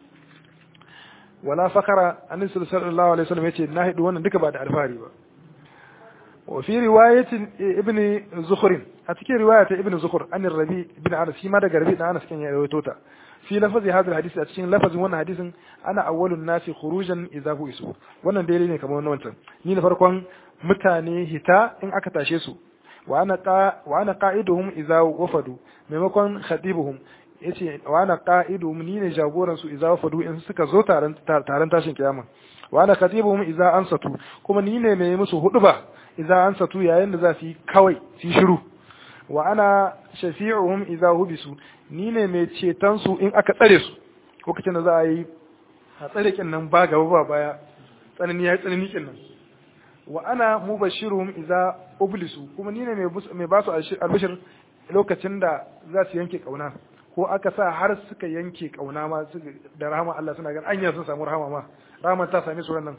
wala fakara annabi sallallahu alaihi wasallam yace na hidu wannan duka ba da alfahari ba wa fi riwayatin ibn zukhrin a cikin riwaya ta ibn zukhr an rabi ibn anas shi ma daga rabi da anas kan ya rawaito ta fi lafazi hadal hadisi a cikin lafazin wannan hadisin ana awwalun nasi khurujan idza hu isu wannan dai ne kamar wannan wancan ni na farkon mutane hita in aka tashe su wa ana qa'iduhum idza wafadu maimakon khatibuhum yace wa ana qa'iduhum ni ne jagoran su idza wafadu in suka zo taron taron tashin kiyama wa ana khatibuhum idza ansatu kuma ni ne mai musu huduba idza ansatu yayin da za su yi kawai su shiru wa ana shafi'uhum idza hubisu ni ne mai ceton su in aka tsare su lokacin da za a yi a tsare kin nan ba gaba ba baya tsanani ya tsanani kin nan wa ana mubashiruhum idza ublisu kuma ni ne mai ba su albishir lokacin da za su yanke kauna ko aka sa har suka yanke kauna ma da rahama Allah suna gan anya sun samu rahama ma rahama ta same su wannan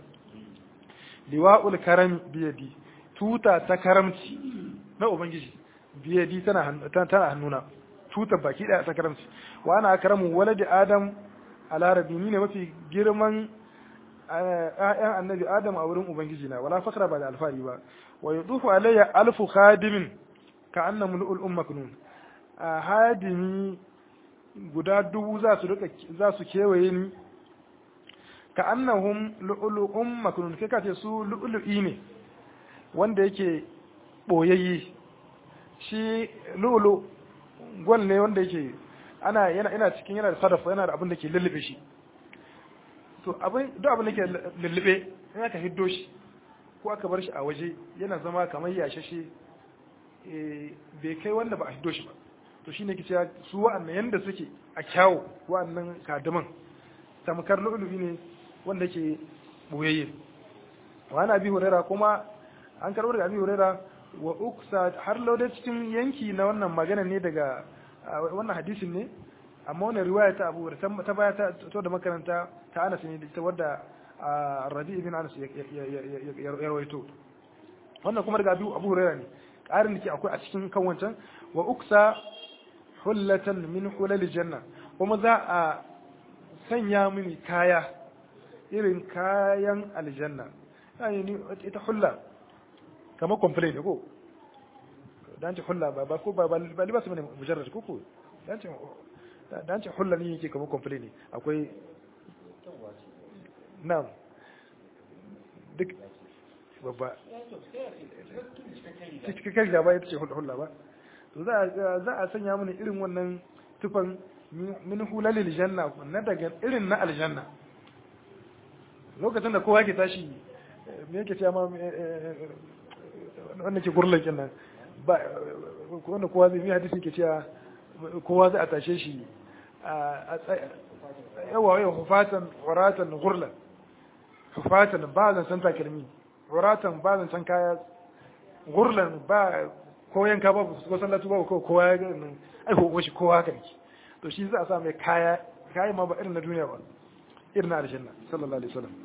liwa'ul karam biyadi tuta ta karamci na ubangiji biyadi tana tana hannuna tuta baki daya ta karamci wa ana akramu waladi adam ala rabbi ni ne mafi girman ‘ya'yan annabi Adam a wurin Ubangiji na, wala fakra ba da alfari ba, wa yi tsufu alayya alfu hadimin ka anna mul'ul umma kunun. A hadimi guda dubu za su kewaye ni, ka annahum lu'lu'um maknun kai ka ce su lu'lu'i ne wanda yake boyayye shi lu'lu gwal ne wanda yake ana yana ina cikin yana da sadafa yana da abin da ke lullube shi to abin duk abin da ke lullube in aka hiddo shi ko aka bar shi a waje yana zama kamar yashashe bai kai wanda ba a hiddo shi ba to shine ke cewa su wa'annan yanda suke a kyawu wa'annan kadaman tamkar lu'lu'i ne wanda ke boyayye wa ana bi hurera kuma an karɓar da abi hurera wa uksa har lauda cikin yanki na wannan magana ne daga wannan hadisin ne amma wannan riwaya ta abu ta baya ta to da makaranta ta Anas ne ita wadda Rabi ibn Anas ya rawaito wannan kuma daga Abu Hurairah ne ƙarin da ke akwai a cikin kan wancan wa uksa hullatan min hulal janna kuma za a sanya mini kaya irin kayan aljanna yani ita hulla kamar complain ko dan ce hulla ba ko ba ba libas bane mujarrad ko ko dan ce dan ce hulla ne yake kamar complain ne akwai na'am duk babba cikakken gaba ita ce hulla ba to za a sanya mana irin wannan tufan min hulalil janna na daga irin na aljanna lokacin da kowa ke tashi me yake cewa ma wanda ke gurlan kenan ba wanda kowa zai yi hadisi ke cewa kowa zai a tashe shi a yawa yawa hufatan waratan gurlan hufatan ba zan san takalmi waratan ba zan san kaya gurlan ba ko yanka ba ko sallatu ba ko kowa ya ga nan ai ko shi kowa haka ne to shi za a sa mai kaya kaya ma ba irin na duniya ba irin na aljanna sallallahu alaihi wasallam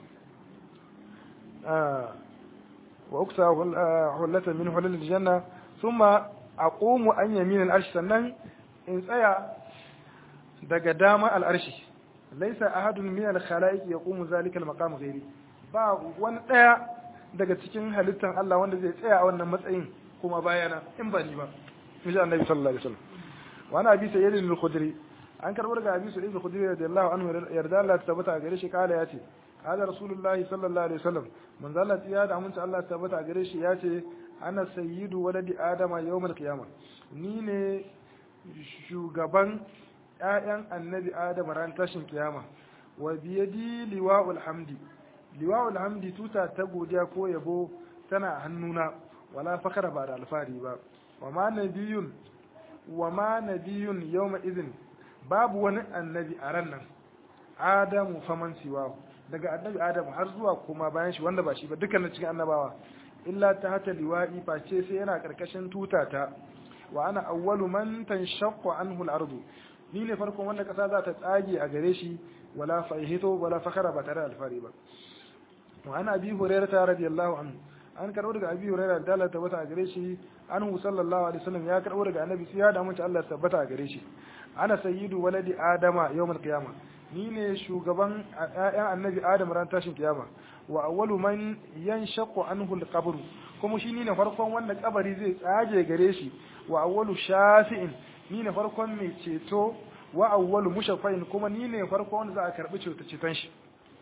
wa uksa hullata min hulul aljanna thumma aqumu an yamin al'arsh sannan in tsaya daga dama al'arshi laysa ahadun min al-khalaiq yaqumu zalika al-maqam ghairi ba wani daya daga cikin halittan Allah wanda zai tsaya a wannan matsayin kuma bayana in ba ni ba miji annabi sallallahu alaihi wasallam wa ana abi sayyid al-khudri an karbar ga abi sayyid al-khudri radiyallahu anhu yarda Allah ta tabbata gare shi kala yace hada rasulullahi sallallahu alaihi wasallam manzo Allah ya da amince Allah ta tabbata gare shi yace ana sayyidu waladi adama yawmal qiyamah ni ne shugaban ƴaƴan annabi adam ran tashin kiyama wa biyadi liwa'ul hamdi liwa'ul hamdi tuta ta godiya ko yabo tana hannuna wala fakara ba da alfari ba wa ma nabiyun wa ma nabiyun yawma idin babu wani annabi a ran nan adamu faman siwahu daga annabi adamu har zuwa kuma bayan shi wanda ba shi ba dukkanin cikin annabawa illa ta hata liwa'i face sai yana karkashin tuta ta wa ana awwalu man tanshaqqu anhu al-ardu ni ne farkon wanda kasa za ta tsage a gare shi wala fahito wala fakara ba tare da alfari ba wa ana abi hurairah radiyallahu anhu an karbo daga abi hurairah da Allah tabbata a gare shi anhu sallallahu alaihi wasallam ya karbo daga annabi sai ya da mutunci Allah tabbata a gare shi ana sayyidu waladi adama yawmal qiyama ni ne shugaban ƴaƴan annabi adam ran tashin kiyama wa awwalu man yanshaqu anhu al-qabr kuma shi ne farkon wanda kabari zai tsage gare shi wa awwalu shafi'in ni ne farkon mai ceto wa awwalu mushaffa'in kuma ni ne farkon wanda za a karbi ceton shi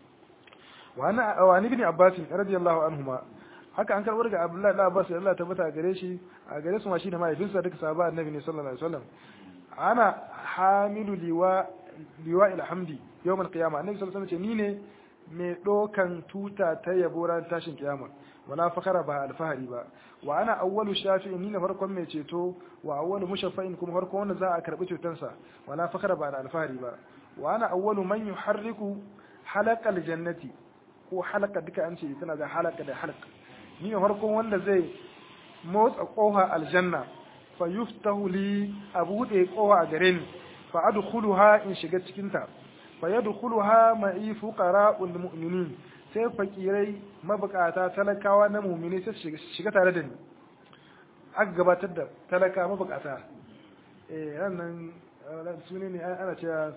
wa ana wa ibn abbas radiyallahu anhuma haka an karbar ga abdullahi da abbas Allah tabbata gare shi a gare su ma shi da mahaifinsa duka sahaba annabi ne sallallahu alaihi wasallam ana hamilu liwa liwa alhamdi yawmal qiyama annabi sallallahu alaihi wasallam ce ni ne mai dokan tuta ta yabo ran tashin kiyama wala fakara ba alfahari ba wa ana awwalu shafi'in ni ne farkon mai ceto wa awwalu mushaffa'in kuma farkon wanda za a karbi cetonsa wala fakara ba alfahari ba wa ana awwalu man yuharriku halaqal jannati ko halaka duka an ce tana da halaka da halaka ni ne farkon wanda zai motsa koha aljanna fa yuftahu li a buɗe koha a gare ni fa adkhuluha in shiga cikin ta fa yadkhuluha ma'i fuqara'ul mu'minin sai fakirai mabukata talakawa na mu'mini sai shiga tare da ni aka gabatar da talaka mabukata eh nan sune ne ana cewa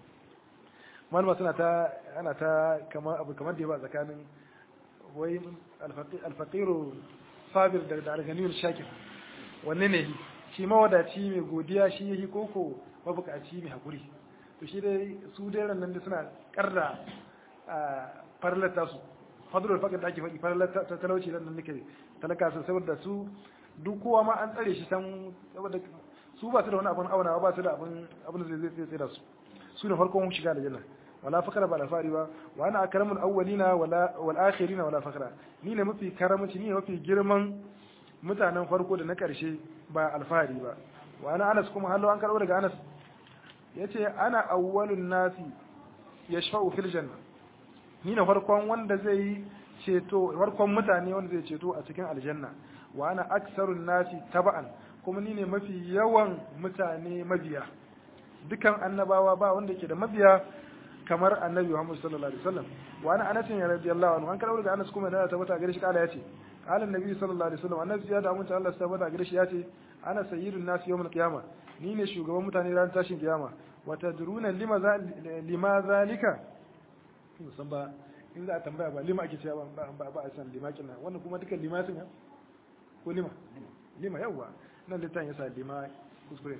malama suna ta ana ta kamar abu kamar da yawa tsakanin wai alfaqiru sabir da da alganiyul shakir wanne ne shi mawadaci mai godiya shi yake koko mabukaci mai hakuri to shi dai su dai nan da suna karra farlata su fadlul faqir da ake faɗi farlata ta talauci nan nake talaka su saboda su duk kowa ma an tsare shi san saboda su ba su da wani abun auna ba su da abun abun da zai tsira su su ne farkon shiga da janna wala fakara ba alfari ba wa ana akramul awwalina wala wal akhirina wala fakara ni ne mafi karamci ni ne mafi girman mutanen farko da na karshe ba alfahari ba wa ana anas kuma hallo an karbo daga anas yace ana awwalun nasi yashfa'u fil janna ni ne farkon wanda zai ceto farkon mutane wanda zai ceto a cikin aljanna wa ana aksarun nasi taba'an kuma ni ne mafi yawan mutane mabiya dukan annabawa ba wanda ke da mabiya kamar annabi Muhammad sallallahu alaihi wasallam wa ana anas ya radiyallahu anhu an karɓo daga Anas kuma da tabbata gare shi kala yace qala annabi sallallahu alaihi wasallam annabi ya da mutunta Allah tabbata gare shi yace ana sayyidun nas yawmul qiyama ni ne shugaban mutane ran tashin kiyama wa tadruna lima lima zalika san ba in za a tambaya ba lima ake cewa ba ba ba a san lima kina wannan kuma dukan lima sun ko lima lima yawa nan litan yasa lima kuskure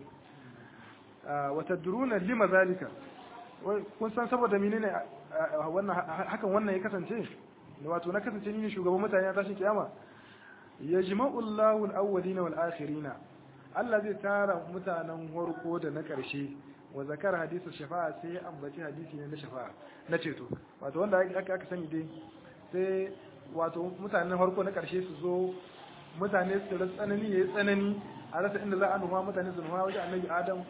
wa tadruna lima zalika kun san saboda menene wannan hakan wannan ya kasance wato na kasance ni ne shugaban mutane a tashin kiyama yajma'u Allahu al-awwalin wal akhirin Allah zai tara mutanen farko da na karshe wa zakar hadisu shafa'a sai ya ambaci hadisi ne na shafa'a na ceto wato wanda aka aka sani dai sai wato mutanen farko na karshe su zo mutane su rasa tsanani yayi tsanani a rasa inda za a nufa mutane su nufa wajen annabi Adam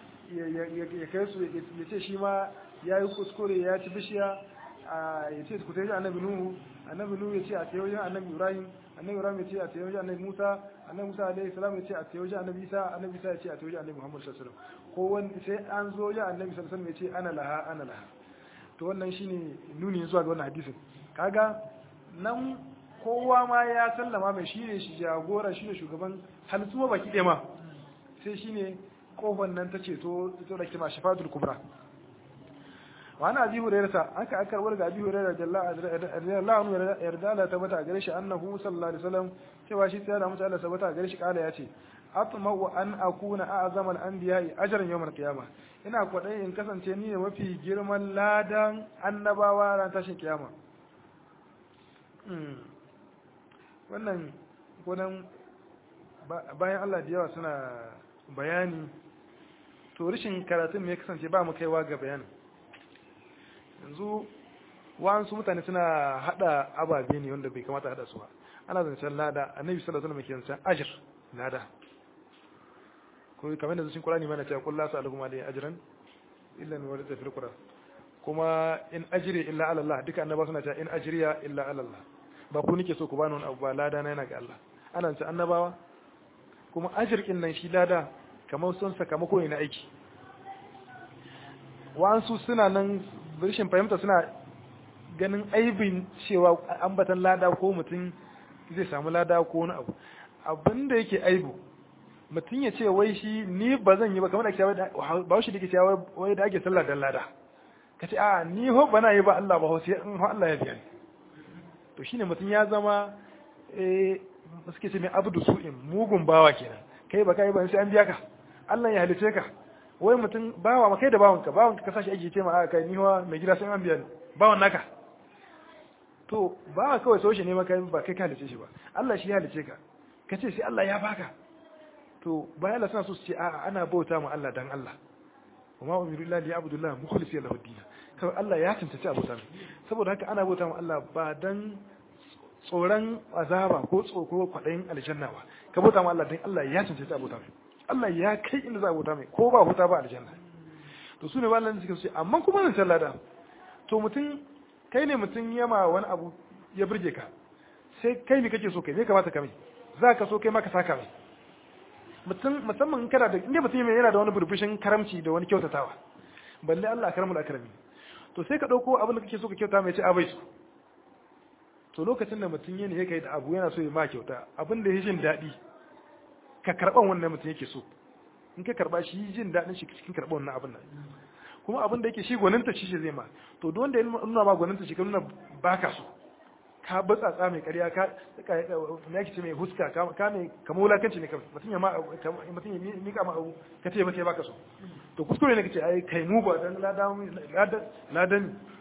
ya kai su ya ce shi ma ya yi kuskure ya ci bishiya ya ce ku tafi annabi nuhu annabi nuhu ya ce a tafi wajen annabi ibrahim annabi ibrahim ya ce a tafi wajen annabi musa annabi musa alaihi salam ya ce a tafi wajen annabi isa annabi isa ya ce a tafi wajen annabi muhammad sallallahu alaihi wasallam ko wani sai an zo wajen annabi sallallahu alaihi wasallam ya ce ana laha ana laha to wannan shine nuni zuwa ga wannan hadisin kaga nan kowa ma ya sallama mai shine shi jagora shine shugaban halittu baki ɗaya ma sai shine kofar nan ta ceto ita da kima shafatul kubra wa ana abi hurairata aka aka karbar ga abi hurairah radiyallahu anhu yarda Allah tabbata gare shi annahu sallallahu alaihi wasallam cewa shi sai da mutu Allah tabbata gare shi kala yace atma'u an akuna a'zama al-anbiya'i ajran yawm al-qiyamah ina kwadai in kasance ni ne mafi girman ladan annabawa ran tashin kiyama wannan gonan bayan Allah da yawa suna bayani to rashin karatun me ya kasance ba mu kaiwa ga bayanin yanzu wa'ansu mutane suna hada ababe ne wanda bai kamata hada su ba ana zancen lada annabi sallallahu alaihi wasallam ke zancen ajr lada ko kamar da cikin Qur'ani mana cewa kullu sa'alukum alayhi ajran illa min warida fil Qur'an kuma in ajri illa ala Allah duka annaba suna cewa in ajriya illa ala Allah ba ku nike so ku bani wani abu ba lada na yana ga Allah ana zancen annabawa kuma ajirkin nan shi lada kamar sun sakamako ne na aiki wa'ansu suna nan rashin fahimta suna ganin aibin cewa ambatan lada ko mutum zai samu lada ko wani abu abin da yake aibu mutum ya ce wai shi ni ba zan yi ba kamar da ke ba shi da ke cewa wai da ake sallah dan lada ka ce a ni ho bana yi ba Allah ba sai in ho Allah ya biya ni to shine mutum ya zama eh suke ce mai abdu su'in mugun bawa kenan kai ba kai ba sai an biya ka Allah ya halice ka wai mutum bawa ma kai da bawanka bawanka ka sashi aiki ce ma a kai ni wa mai gida sai an biya ni bawan naka to bawa kawai so shi ne maka ba kai ka halice shi ba Allah shi ya halice ka ka ce sai Allah ya baka to bayan Allah suna so su ce a'a ana bauta ma Allah dan Allah kuma umiru lillahi abdullah mukhlisi lahu din kawai Allah ya tantance abota saboda haka ana bauta ma Allah ba dan tsoron azaba ko tsoko kwaɗayin aljanna ba ka bauta ma Allah dan Allah ya cancanta abota mai Allah ya kai inda za a bauta mai ko ba huta ba aljanna to su ne ba Allah suka ce amma kuma nan can lada to mutum kai ne mutum yama wani abu ya burge ka sai kai ne kake so kai me kamata ka mai za ka so kai ma ka saka mai mutum musamman in kana da inda mutum yana da wani burbushin karamci da wani kyautatawa balle Allah karamul akrami to sai ka dauko abin da kake so ka kyauta mai ce a bai su to lokacin da mutum yana yake da abu yana so ya ma kyauta abin da ya jin daɗi ka karɓan wannan mutum yake so in ka karɓa shi jin daɗin shi cikin karɓan wannan abin nan kuma abin da yake shi gwaninta shi shi zai ma to don da ya nuna ma gwaninta shi ka nuna baka so ka batsatsa mai ƙarya ka me yake ce mai huska ka mai kamar wulakanci ne kawai mutum ya ma mutum ya mika ma abu ka ce masa ya baka so to kuskure ne kace ai kai mu ba dan ladan ladan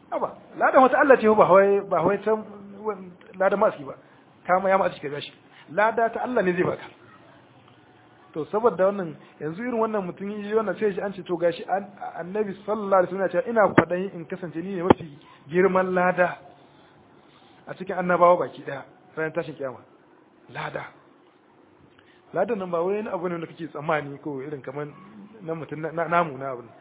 aba ladan wata Allah ce ba wai ba wai ta ladan masu ba kama ya masu ka gashi lada ta Allah ne zai baka to saboda wannan yanzu irin wannan mutum yi wannan sai shi an ce to gashi annabi sallallahu alaihi wasallam ya ce ina kwadayin in kasance ni ne mafi girman lada a cikin annabawa baki daya ranar tashin kiyama lada ladan nan ba wai abu ne da kake tsammani ko irin kamar na mutum namu na abu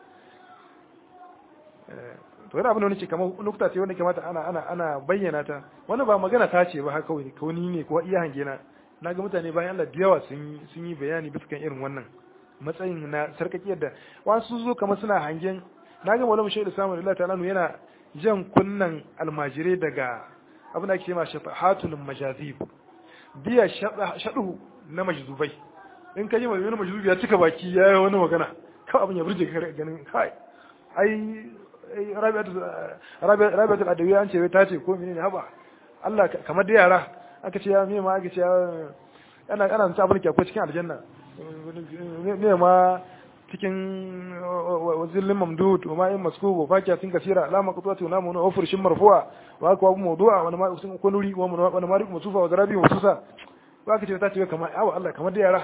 to wani abu ne ce kamar nukta ce wanda kamata ana ana ana bayyana ta wani ba magana ta ce ba haka kawai ko ni ne ko iya hange na na ga mutane bayan Allah da yawa sun sun yi bayani bisa kan irin wannan matsayin na sarkakiyar da wasu zo kamar suna hangen na ga malamu shaidu samu Allah ta'ala yana jan kunnan almajirai daga abin da ake cewa shafahatul majazib biya shaɗu na majzubai in ka ji mai wani majzubi ya cika baki ya yi wani magana kawai abin ya burge ka ganin kai ai rabiatul adawiya an ce wai ta ce ko menene haba Allah kamar da yara aka ce ya me ma aka ce ana ana ta abin ke akwai cikin aljanna me ma cikin wazillin mamdud wa ma'in maskubu fakiyatin kasira alama qutwati wa namun wa furshin marfu'a wa akwa abu mawdu'a wa ma usun ko nuri wa wa mari masufa wa zarabi masusa wa kace ta ce kamar awa Allah kamar da yara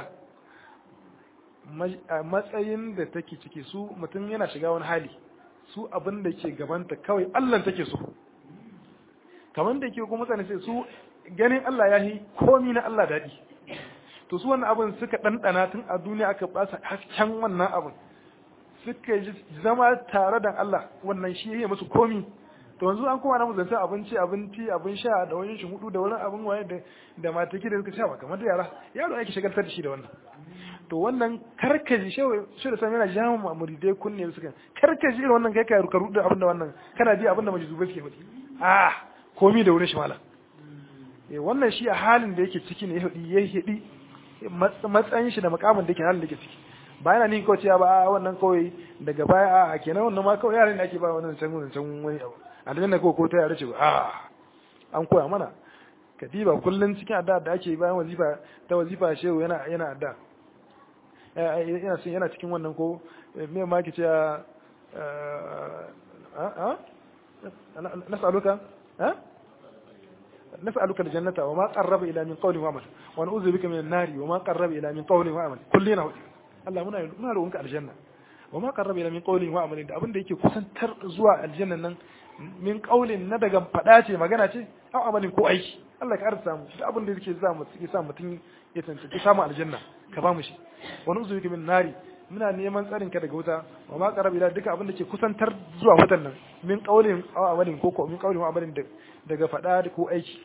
matsayin da take ciki su mutum yana shiga wani hali su abin da ke gabanta kawai Allah take so kamar da ke kuma mutane sai su ganin Allah ya yi komi na Allah daɗi to su wannan abin suka ɗanɗana tun a duniya aka ba su hasken wannan abin suka zama tare da Allah wannan shi ya musu komi to yanzu an kuma na mu zanta abinci abinci abin sha da wani shi hudu da wani abin waye da da mataki da suka sha ba kamar da yara yaro yake shagaltar da shi da wannan to wannan karkaji shi da sami yana jama muridai kunne suka karkaji irin wannan kai ka rukaru da abin da wannan kana ji abin da majizubai suke faɗi ah komi da wurin shi malam wannan shi a halin da yake ciki ne ya hidi matsayin shi da makamin da yake halin da yake ciki ba yana ni kawai cewa ba wannan kawai daga baya a kenan wannan ma kawai yaran da ake ba wannan can wannan can wani abu a da ko ko ta yare ce ba a an koya mana kadiba kullun cikin adda da ake bayan wazifa ta wazifa shehu yana yana adda yana yana cikin wannan ko me ma ke cewa a a nas'aluka ha نسألك الجنة وما قرب إلى من قول وعمل ونعوذ بك من النار وما قرب إلى من قول وعمل كلنا Allah muna muna roƙonka aljanna wa ma qarraba ila min qawlin wa amalin da abin da yake kusantar zuwa aljanna nan min qawlin na daga fada ce magana ce aw amalin ko aiki Allah ka arsa mu da abin da yake sa mu yake sa mutun ya tantance samu aljanna ka ba mu shi wa nuzu bika min nari muna neman tsarin ka daga wuta wa ma qarraba ila duka abin da ke kusantar zuwa wutan nan min qawlin aw amalin ko ko min qawlin wa amalin daga fada ko aiki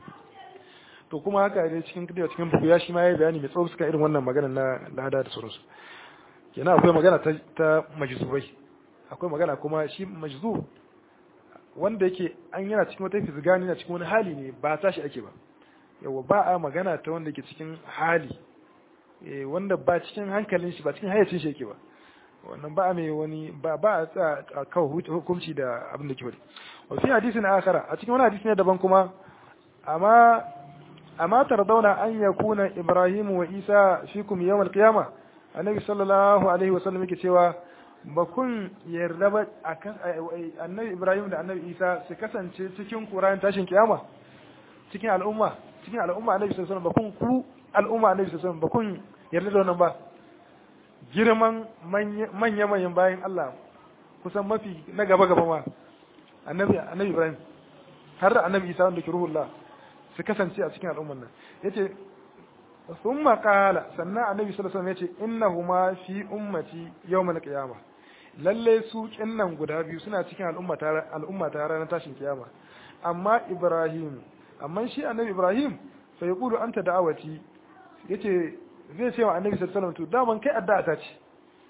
to kuma haka ne cikin kadiya cikin buku ya shi ma ya bayani mai tsawo suka irin wannan magana na lada da sauransu kenan akwai magana ta ta majzubai akwai magana kuma shi majzu wanda yake an yana cikin wata fizgani na cikin wani hali ne ba tashi ake ba yawa ba a magana ta wanda yake cikin hali wanda ba cikin hankalin shi ba cikin hayacin shi yake ba wannan ba mai wani ba ba a kawo hukunci da abin da ke bari wa fi hadisin akhara a cikin wani hadisi ne daban kuma amma amma tardawna an yakuna ibrahim wa isa fikum yawm al-qiyamah annabi sallallahu alaihi wasallam yake cewa ba kun yarda ba akan annabi ibrahim da annabi isa su kasance cikin qur'an tashin kiyama cikin al'umma cikin al'umma annabi sallallahu alaihi wasallam ba kun ku al'umma annabi sallallahu alaihi wasallam ba kun yarda da wannan ba girman manya manyan bayan Allah kusan mafi na gaba gaba ma annabi annabi ibrahim har da annabi isa wanda ke ruhullah su kasance a cikin al'umman nan yace thumma qala sannan annabi sallallahu alaihi wasallam yace innahuma fi ummati yawmal qiyamah lalle su kinnan guda biyu suna cikin al'umma ta al'umma ta ranar tashin kiyama amma ibrahim amma shi annabi ibrahim fa yaqulu anta da'awati yace zai ce wa annabi sallallahu alaihi wasallam to daman kai addu'a ta ce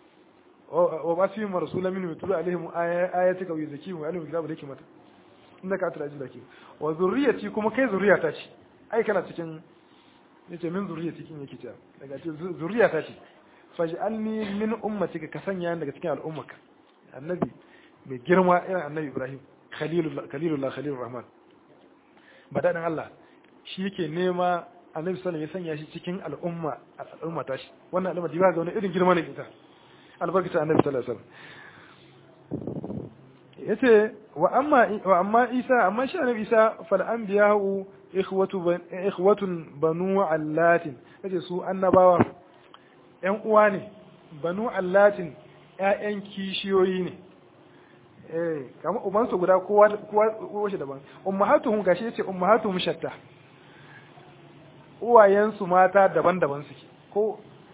wa ba su yi rasulan min yutulu alaihim ayatika wa yuzakihim wa alim kitabu da mata inda ka tura ajila ke wa zurriyati kuma kai zurriyata ce ai kana cikin yace min zurriyati kin yake ta daga ce zurriyata ce faj'alni min ummatika ka sanya ni daga cikin al'ummaka annabi mai girma irin annabi Ibrahim khalilullah khalilullah khalilur rahman badadan Allah shi yake nema annabi sallallahu ya sanya shi cikin al'umma al'umma ta shi wannan al'umma diba ga wani irin girma ne ita albarkata annabi sallallahu alaihi wasallam yace wa amma wa amma Isa amma shi annabi Isa fal anbiya'u ikhwatu ikhwatun banu allatin yace su annabawa ƴan uwa ne banu allatin ƴaƴan kishiyoyi ne eh kamar ubansu guda kowa kowa kowa shi daban ummahatuhum gashi yace ummahatuhum shatta uwayensu mata daban-daban suke ko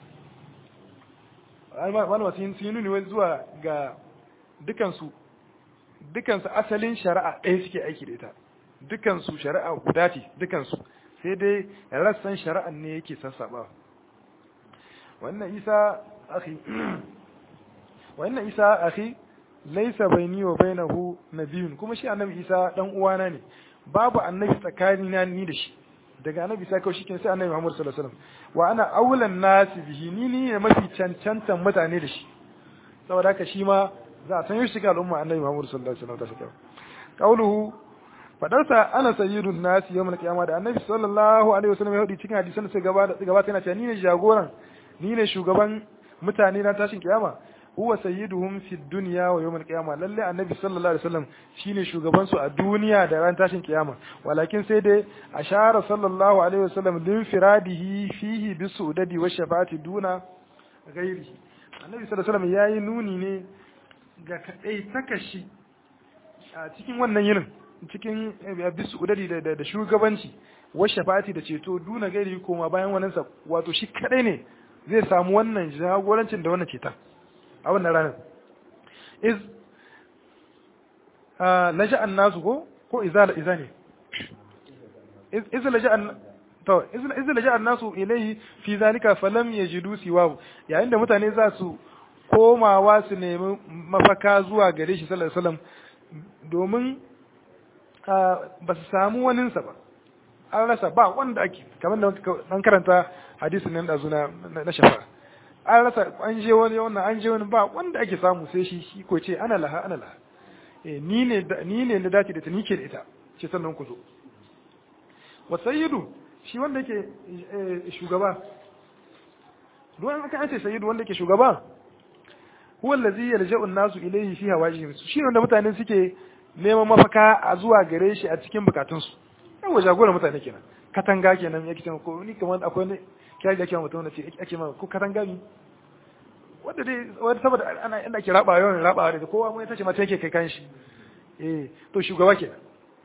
malama sun yi nuni zuwa ga dukansu dukansu asalin shari'a ɗaya suke aiki da ita dukansu shari'a guda ce dukansu sai dai rassan shari'an ne yake sassaɓa wannan isa akhi wannan isa akhi laisa baini wa bainahu nabiyun kuma shi annabi isa dan uwana ne babu annabi tsakanina ni da shi daga annabi isa kawai shikenan sai annabi Muhammad sallallahu alaihi wasallam wa ana aulan nasi bihi ni ni ne mafi cancantan mutane da shi saboda haka shi ma za a san shi ga al'umma annabi Muhammad sallallahu alaihi wasallam ta kauluhu fadarsa ana sayyidun nasi yawmal qiyama da annabi sallallahu alaihi wasallam ya hudi cikin hadisan da suka gaba gabata yana cewa ni ne jagoran ni ne shugaban mutane na tashin kiyama huwa sayyiduhum fi dunya wa yawm al-qiyama lalle annabi sallallahu alaihi wasallam shine shugaban su a duniya da ran tashin kiyama walakin sai dai ashara sallallahu alaihi wasallam lin firadihi fihi bi sudadi wa shafati duna ghairihi annabi sallallahu alaihi wasallam yayi nuni ne ga kadai takashi a cikin wannan yinin cikin bi sudadi da da shugabanci wa shafati da ceto duna gairi koma bayan wannan sa wato shi kadai ne zai samu wannan jagorancin da wannan cetan a wannan ranar iz laja'an nasu ko ko iza iza ne iz laja'an to iz laja'an nasu ilayhi fi zalika falam yajidu siwahu yayin da mutane za su komawa su nemi mafaka zuwa gare shi sallallahu alaihi wasallam domin ba su samu waninsa ba an rasa ba wanda ake kamar da dan karanta hadisin nan da zuna na shafa an rasa an je wani wannan an je wani ba wanda ake samu sai shi shi ko ce ana laha ana laha eh ni ne ni ne na dace da ta nike da ita ce sannan ku zo wa sayyidu shi wanda yake shugaba don aka an ce sayyidu wanda yake shugaba huwa allazi yalja'u an-nasu ilayhi fi hawajihim shi ne wanda mutane suke neman mafaka a zuwa gare shi a cikin bukatunsu yawa jagoran mutane kenan katanga kenan yake cewa ko ni kamar akwai ne kyari da kyau mutum na ce ake ma ko katanga ni wanda dai wanda saboda ana inda ake raba yawan raba da kowa mun tace mata yake kai kan shi eh to shugaba kenan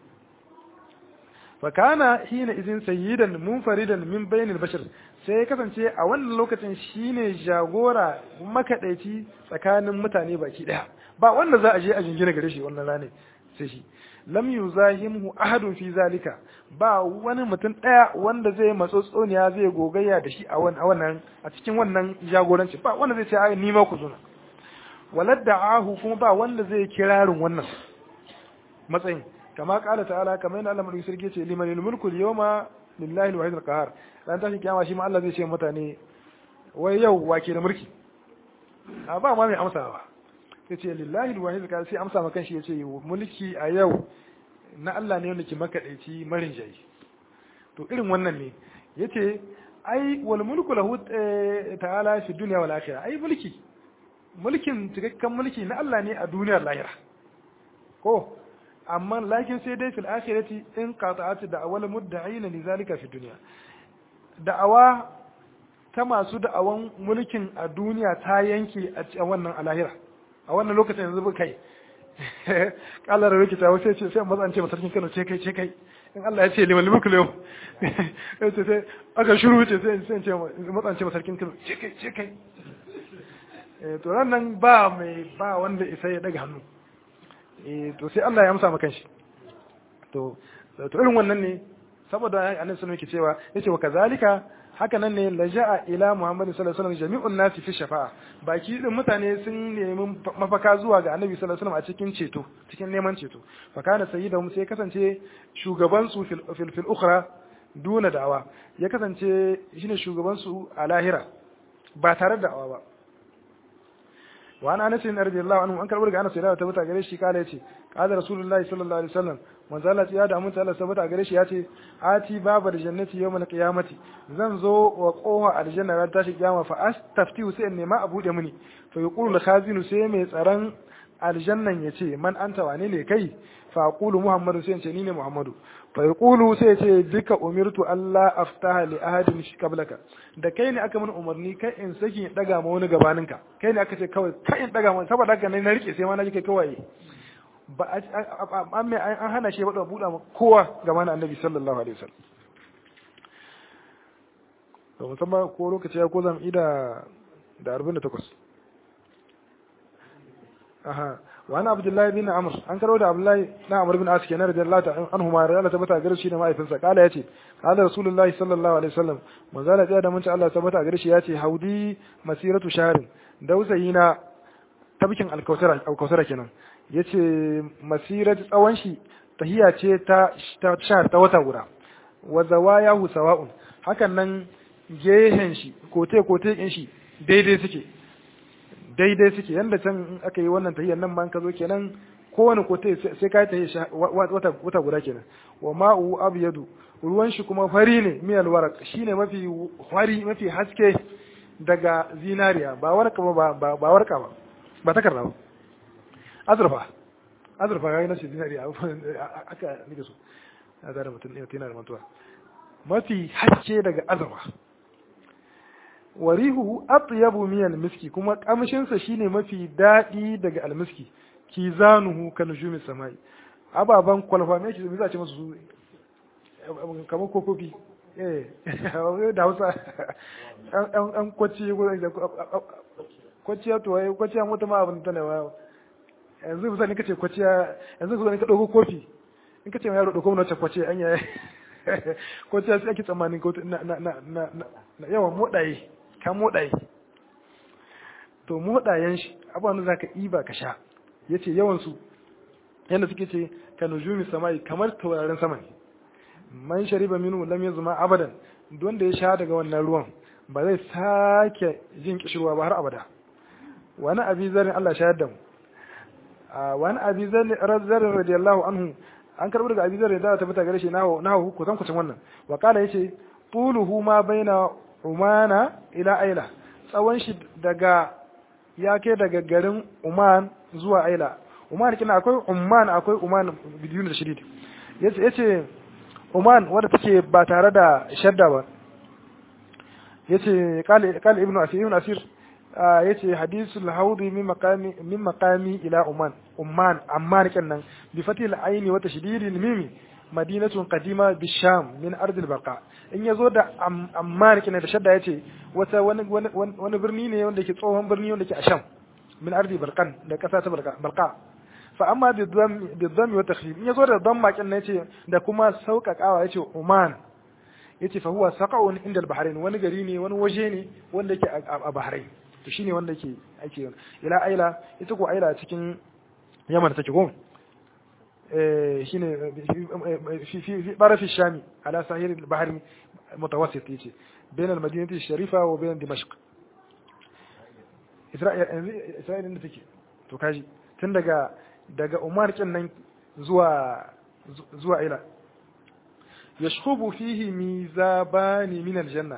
fa kana hina izin sayyidan munfaridan min bainil bashar sai ya kasance a wannan lokacin shine jagora makadaici tsakanin mutane baki daya ba wanda za a je a jingina gare shi wannan rane sai shi lam yuzahimhu ahadun fi zalika ba wani mutum daya wanda zai matsotsoniya zai gogayya da shi a wannan a cikin wannan jagoranci ba wanda zai ce ai ni ma ku zuna waladda'ahu kuma ba wanda zai kirarin wannan matsayin kama kala ta'ala kamar yana Allah mulki sarki ce liman mulku al-yawma lillahi al-wahid al-qahar dan tashi kiyama shi ma Allah zai ce mutane wai yau wake da mulki a ba ma mai amsawa sai ce lillahi alwahid ka sai amsa maka shi yace mulki a yau na Allah ne wanda ke makadaici marin jayi to irin wannan ne yace ai wal mulku lahu ta'ala fi dunya wal akhirah ai mulki mulkin cikakken mulki na Allah ne a duniyar lahira ko amma lakin sai dai fil akhirati in qata'at da'awal mudda'ina li zalika fi dunya da'awa ta masu da'awan mulkin a duniya ta yanke a wannan a lahira a wannan lokacin yanzu ba kai kalar rikita wasu ce sai maza an ce masarkin Kano ce kai ce kai in Allah ya ce liman liman kulewa ce sai aka shuru ce sai sai ce maza an ce masarkin Kano ce kai ce kai to nan ba mai ba wanda isa ya daga hannu to sai Allah ya amsa maka shi to to irin wannan ne saboda annabi sallallahu alaihi cewa yace wa kazalika haka nan ne laja'a ila Muhammad sallallahu alaihi wasallam jami'un nasi fi shafa'a baki din mutane sun nemi mafaka zuwa ga Annabi sallallahu alaihi wasallam a cikin ceto cikin neman ceto fa kana sayyidahum sai kasance shugaban su fil fil ukhra duna da'awa ya kasance shine shugaban su a lahira ba tare da da'awa ba wa ana anas radiyallahu anhu an karbar ga anas da ta bata gare shi kala yace qala rasulullahi sallallahu alaihi wasallam manzo Allah ya da mun Allah sabata gare shi yace ati babar jannati yawmal qiyamati zan zo wa qoha aljanna ran tashi kiyama fa astafti sai in nema a bude mini fa yaqulu khazinu sai mai tsaron aljannan ya ce man anta wane ne kai fa aqulu muhammadu sai ce ni ne muhammadu fa yaqulu sai ce duka umirtu allah aftaha li ahadin qablaka da kai ne aka mun umarni kai in saki daga ma wani gabaninka kai ne aka ce kawai kai in daga ma saboda haka ne na rike sai ma na ji kai kawai ba an an hana shi ba buɗa kowa gaban annabi sallallahu alaihi wasallam to musamman ko lokaci ya ko zan ida da 48 aha wani abdullahi bin amr an karo da abdullahi na amr bin as kenan radiyallahu ta'ala anhu ma radiyallahu tabbata gare shi ne mahaifinsa kala yace kala rasulullahi sallallahu alaihi wasallam manzo Allah da mun Allah tabbata gare shi yace haudi masiratu shahrin dausayi na tabkin alkausara alkausara kenan yace masiratu tsawon shi tahiya ce ta ta shahar ta wata guda wa zawayahu sawa'un hakan nan gehen shi kote kote din shi daidai suke daidai suke yanda can aka yi wannan tahiyar nan ma ka zo kenan kowane kote sai ka yi wata wata guda kenan wa ma'u abyadu ruwan shi kuma fari ne miyal warak shine mafi fari mafi haske daga zinariya ba warka ba ba warka ba ba takarda ba azurfa azurfa yayi na zinariya aka nike so ya zara mutum ne yana da mantuwa mafi haske daga azurfa warihu atyabu min miski kuma kamshin sa shine mafi dadi daga almiski kizanuhu kan nujumi samai ababan kwalfa me yake za ce masu su kamar kokofi eh da Hausa an an kwaci kwaciya to wai kwaciya mota ma abin ta ne wa yanzu kusa ne kace kwaciya yanzu kusa ne ka dauko kofi in kace mai yaro dauko mana kwaciya anya kwaciya sai ake tsammanin ko na na na na yawan modaye ka moɗaye to moɗayen shi abubuwan da za ka iba ka sha ya ce yawansu yadda suke ce ka nujumi samai kamar taurarin sama ne man shariba minu lam yazma abadan wanda ya sha daga wannan ruwan ba zai sake jin kishirwa ba har abada wani abi zarin Allah shayar da mu wani abi zarin radiyallahu anhu an karɓi daga abi zarin da ta fita gare shi na hu kusan kusan wannan wa kala yace tuluhu ma baina umana ila aila tsawon shi daga ya ke daga garin uman zuwa aila uman kina akwai umman akwai uman bidiyun da shidid yace yace uman wanda take ba tare da shadda ba yace qala qala ibnu asir ibnu asir yace hadisul haudi min maqami min maqami ila uman umman amman kenan bi fatil aini wa tashdidil mimi madinatun qadima bisham min ardil baqa in yazo da ammar kina da shadda yace wata wani wani birni ne wanda ke tsohon birni wanda ke a sham min ardi barqan da kasa ta barqa barqa fa amma bi dham bi dham wa takhfif in yazo da dhamma kin yace da kuma sauƙaƙawa yace uman yace fa huwa saqa'un inda al-bahrain wani gari ne wani waje ne wanda yake a bahrain to shine wanda yake ake ila aila ita ko aila cikin yaman take ko shine في في طرف الشام على ساحل البحر المتوسط يجي بين المدينة الشريفة وبين دمشق إسرائيل إسرائيل إنه تكي to kaji tun daga daga Umar kin nan zuwa zuwa ila yashkhubu fihi mizabani min aljanna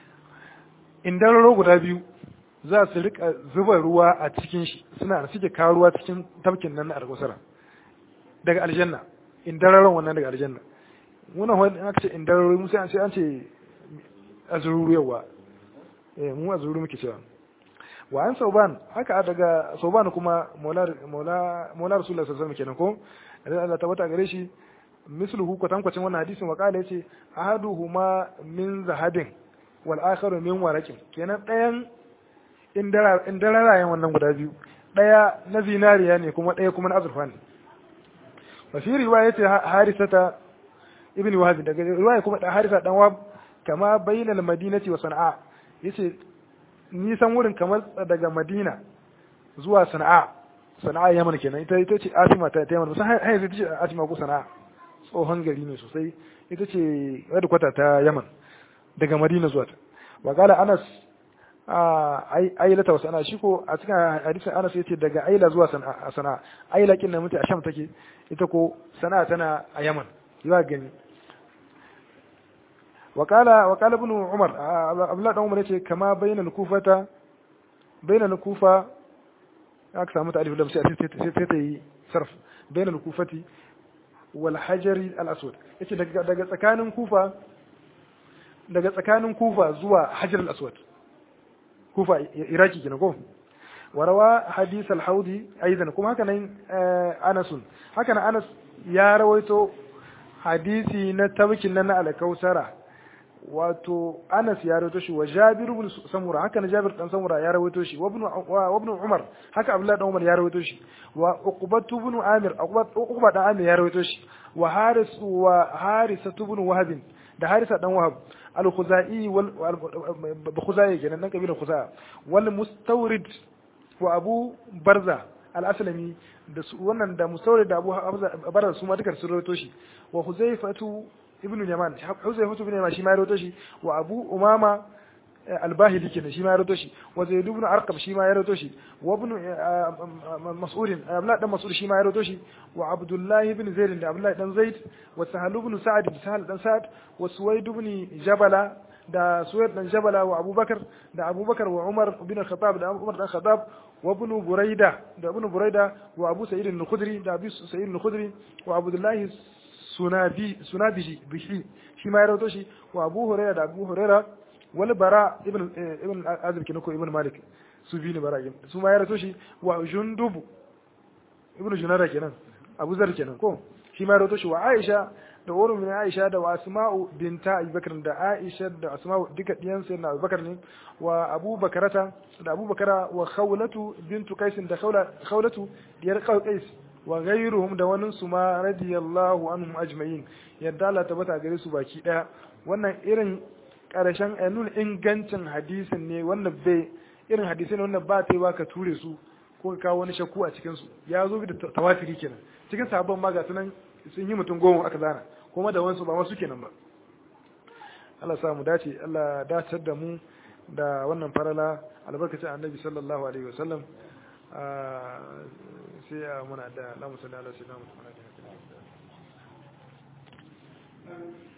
indan ro guda biyu za su rika zuba ruwa a cikin shi suna suke kawo ruwa cikin tafkin nan na alkusara daga aljanna in dararon wannan daga aljanna muna wani aka ce in dararo mu sai an ce an ce azururu yawa eh mu azururu muke cewa wa an sauban haka daga sauban kuma maula maula maula rasulullahi sallallahu alaihi wasallam kenan ko Allah tabbata gare shi misluhu kwatankwacin wannan hadisin wa kala yace ahaduhuma min zahabin wal akharu min waraqin kenan ɗayan in dararayen wannan guda biyu ɗaya na zinariya ne kuma ɗaya kuma na azurfa ne وفي رواية حارثة ابن وهب رواية كما حارثة دان وهب كما بين المدينة وصنعاء yace nisan wurin kamar daga Madina zuwa Sana'a Sana'a Yaman kenan ita ita ce Atima ta Yaman musan har ita ce Atima ko Sana'a tsohon gari ne sosai ita ce wadda kwata ta Yaman daga Madina zuwa ta wa kala Anas ailata wasu ana shi ko a cikin hadisin Anas yace daga Aila zuwa Sana'a Aila kin nan mutai a Sham take ita ko Sana'a tana a Yaman yawa gani wakala wakala ibn Umar Abdullah dan Umar yace kama bainal kufata bainal kufa aka samu ta alif lam sai sai ta yi sarf bain al-kufati wal hajari al-aswad yace daga daga tsakanin kufa daga tsakanin kufa zuwa hajar al-aswad kufa iraki kenan ko warawa hadith al-haudi aidan kuma haka nan Anas haka nan Anas ya rawaito hadisi na tabkin nan na al-kausara wato Anas ya rawaito shi wa Jabir ibn Samura haka na Jabir dan Samura ya rawaito shi wa ibn wa ibn Umar haka Abdullah dan Umar ya rawaito shi wa Uqbat ibn Amir Uqba dan Amir ya rawaito shi wa Haris wa Harisa ibn Wahab da Harisa dan Wahab al-Khuzai wal Khuzai kenan dan kabilar Khuzai wal Mustawrid wa Abu Barza al-Aslami da wannan da Mustawrid da Abu Barza su ma duka sun rawaito shi wa Huzaifatu ibn Yaman Huzaifa ibn Yaman shi ma ya rawaito shi wa Abu Umama al-Bahili kenan shi ma ya rawaito shi wa Zaid ibn Arqam shi ma ya rawaito shi wa ibn Mas'ud Abdullah dan Mas'ud shi ma ya rawaito shi wa Abdullah ibn Zaid da Abdullah dan Zaid wa Sahal ibn Sa'd da Sahal dan Sa'd wa Suwaid ibn Jabala da Suwaid dan Jabala wa Abubakar da Abubakar wa Umar ibn Khattab da Umar dan Khattab wa ibn Buraida da ibn Buraida wa Abu Sa'id al-Khudri da Abu Sa'id al-Khudri wa Abdullah sunabi sunabiji bihi shi ma ya rawato shi wa Abu Hurairah da Abu Hurairah wal Bara ibn ibn Azib kinako ibn Malik su bi ne bara su ma ya rawato shi wa Jundub ibn Junara kenan Abu Zar kenan ko shi ma ya rawato shi wa Aisha da wurin min Aisha da wa Asma'u binta Abi Bakr da Aisha da Asma'u duka diyan sai na Abu Bakar ne wa Abu Bakarata da Abu Bakara wa Khawlatu bintu Qais da Khawlatu diyar Qais wa ghayruhum da wani su ma radiyallahu anhum ajma'in yadda Allah tabbata gare su baki daya wannan irin karshen nuna ingancin hadisin ne wannan bai irin hadisai ne wannan ba ta yi ka ture su ko ka kawo wani shakku a cikin su ya zo da tawafiri kenan cikin sahabban ma ga sunan sun yi mutum goma aka zana kuma da wansu ba masu kenan ba Allah sa mu dace Allah dacar da mu da wannan farala albarkacin annabi sallallahu alaihi wasallam sai a muna da lamu sallallahu alaihi wasallam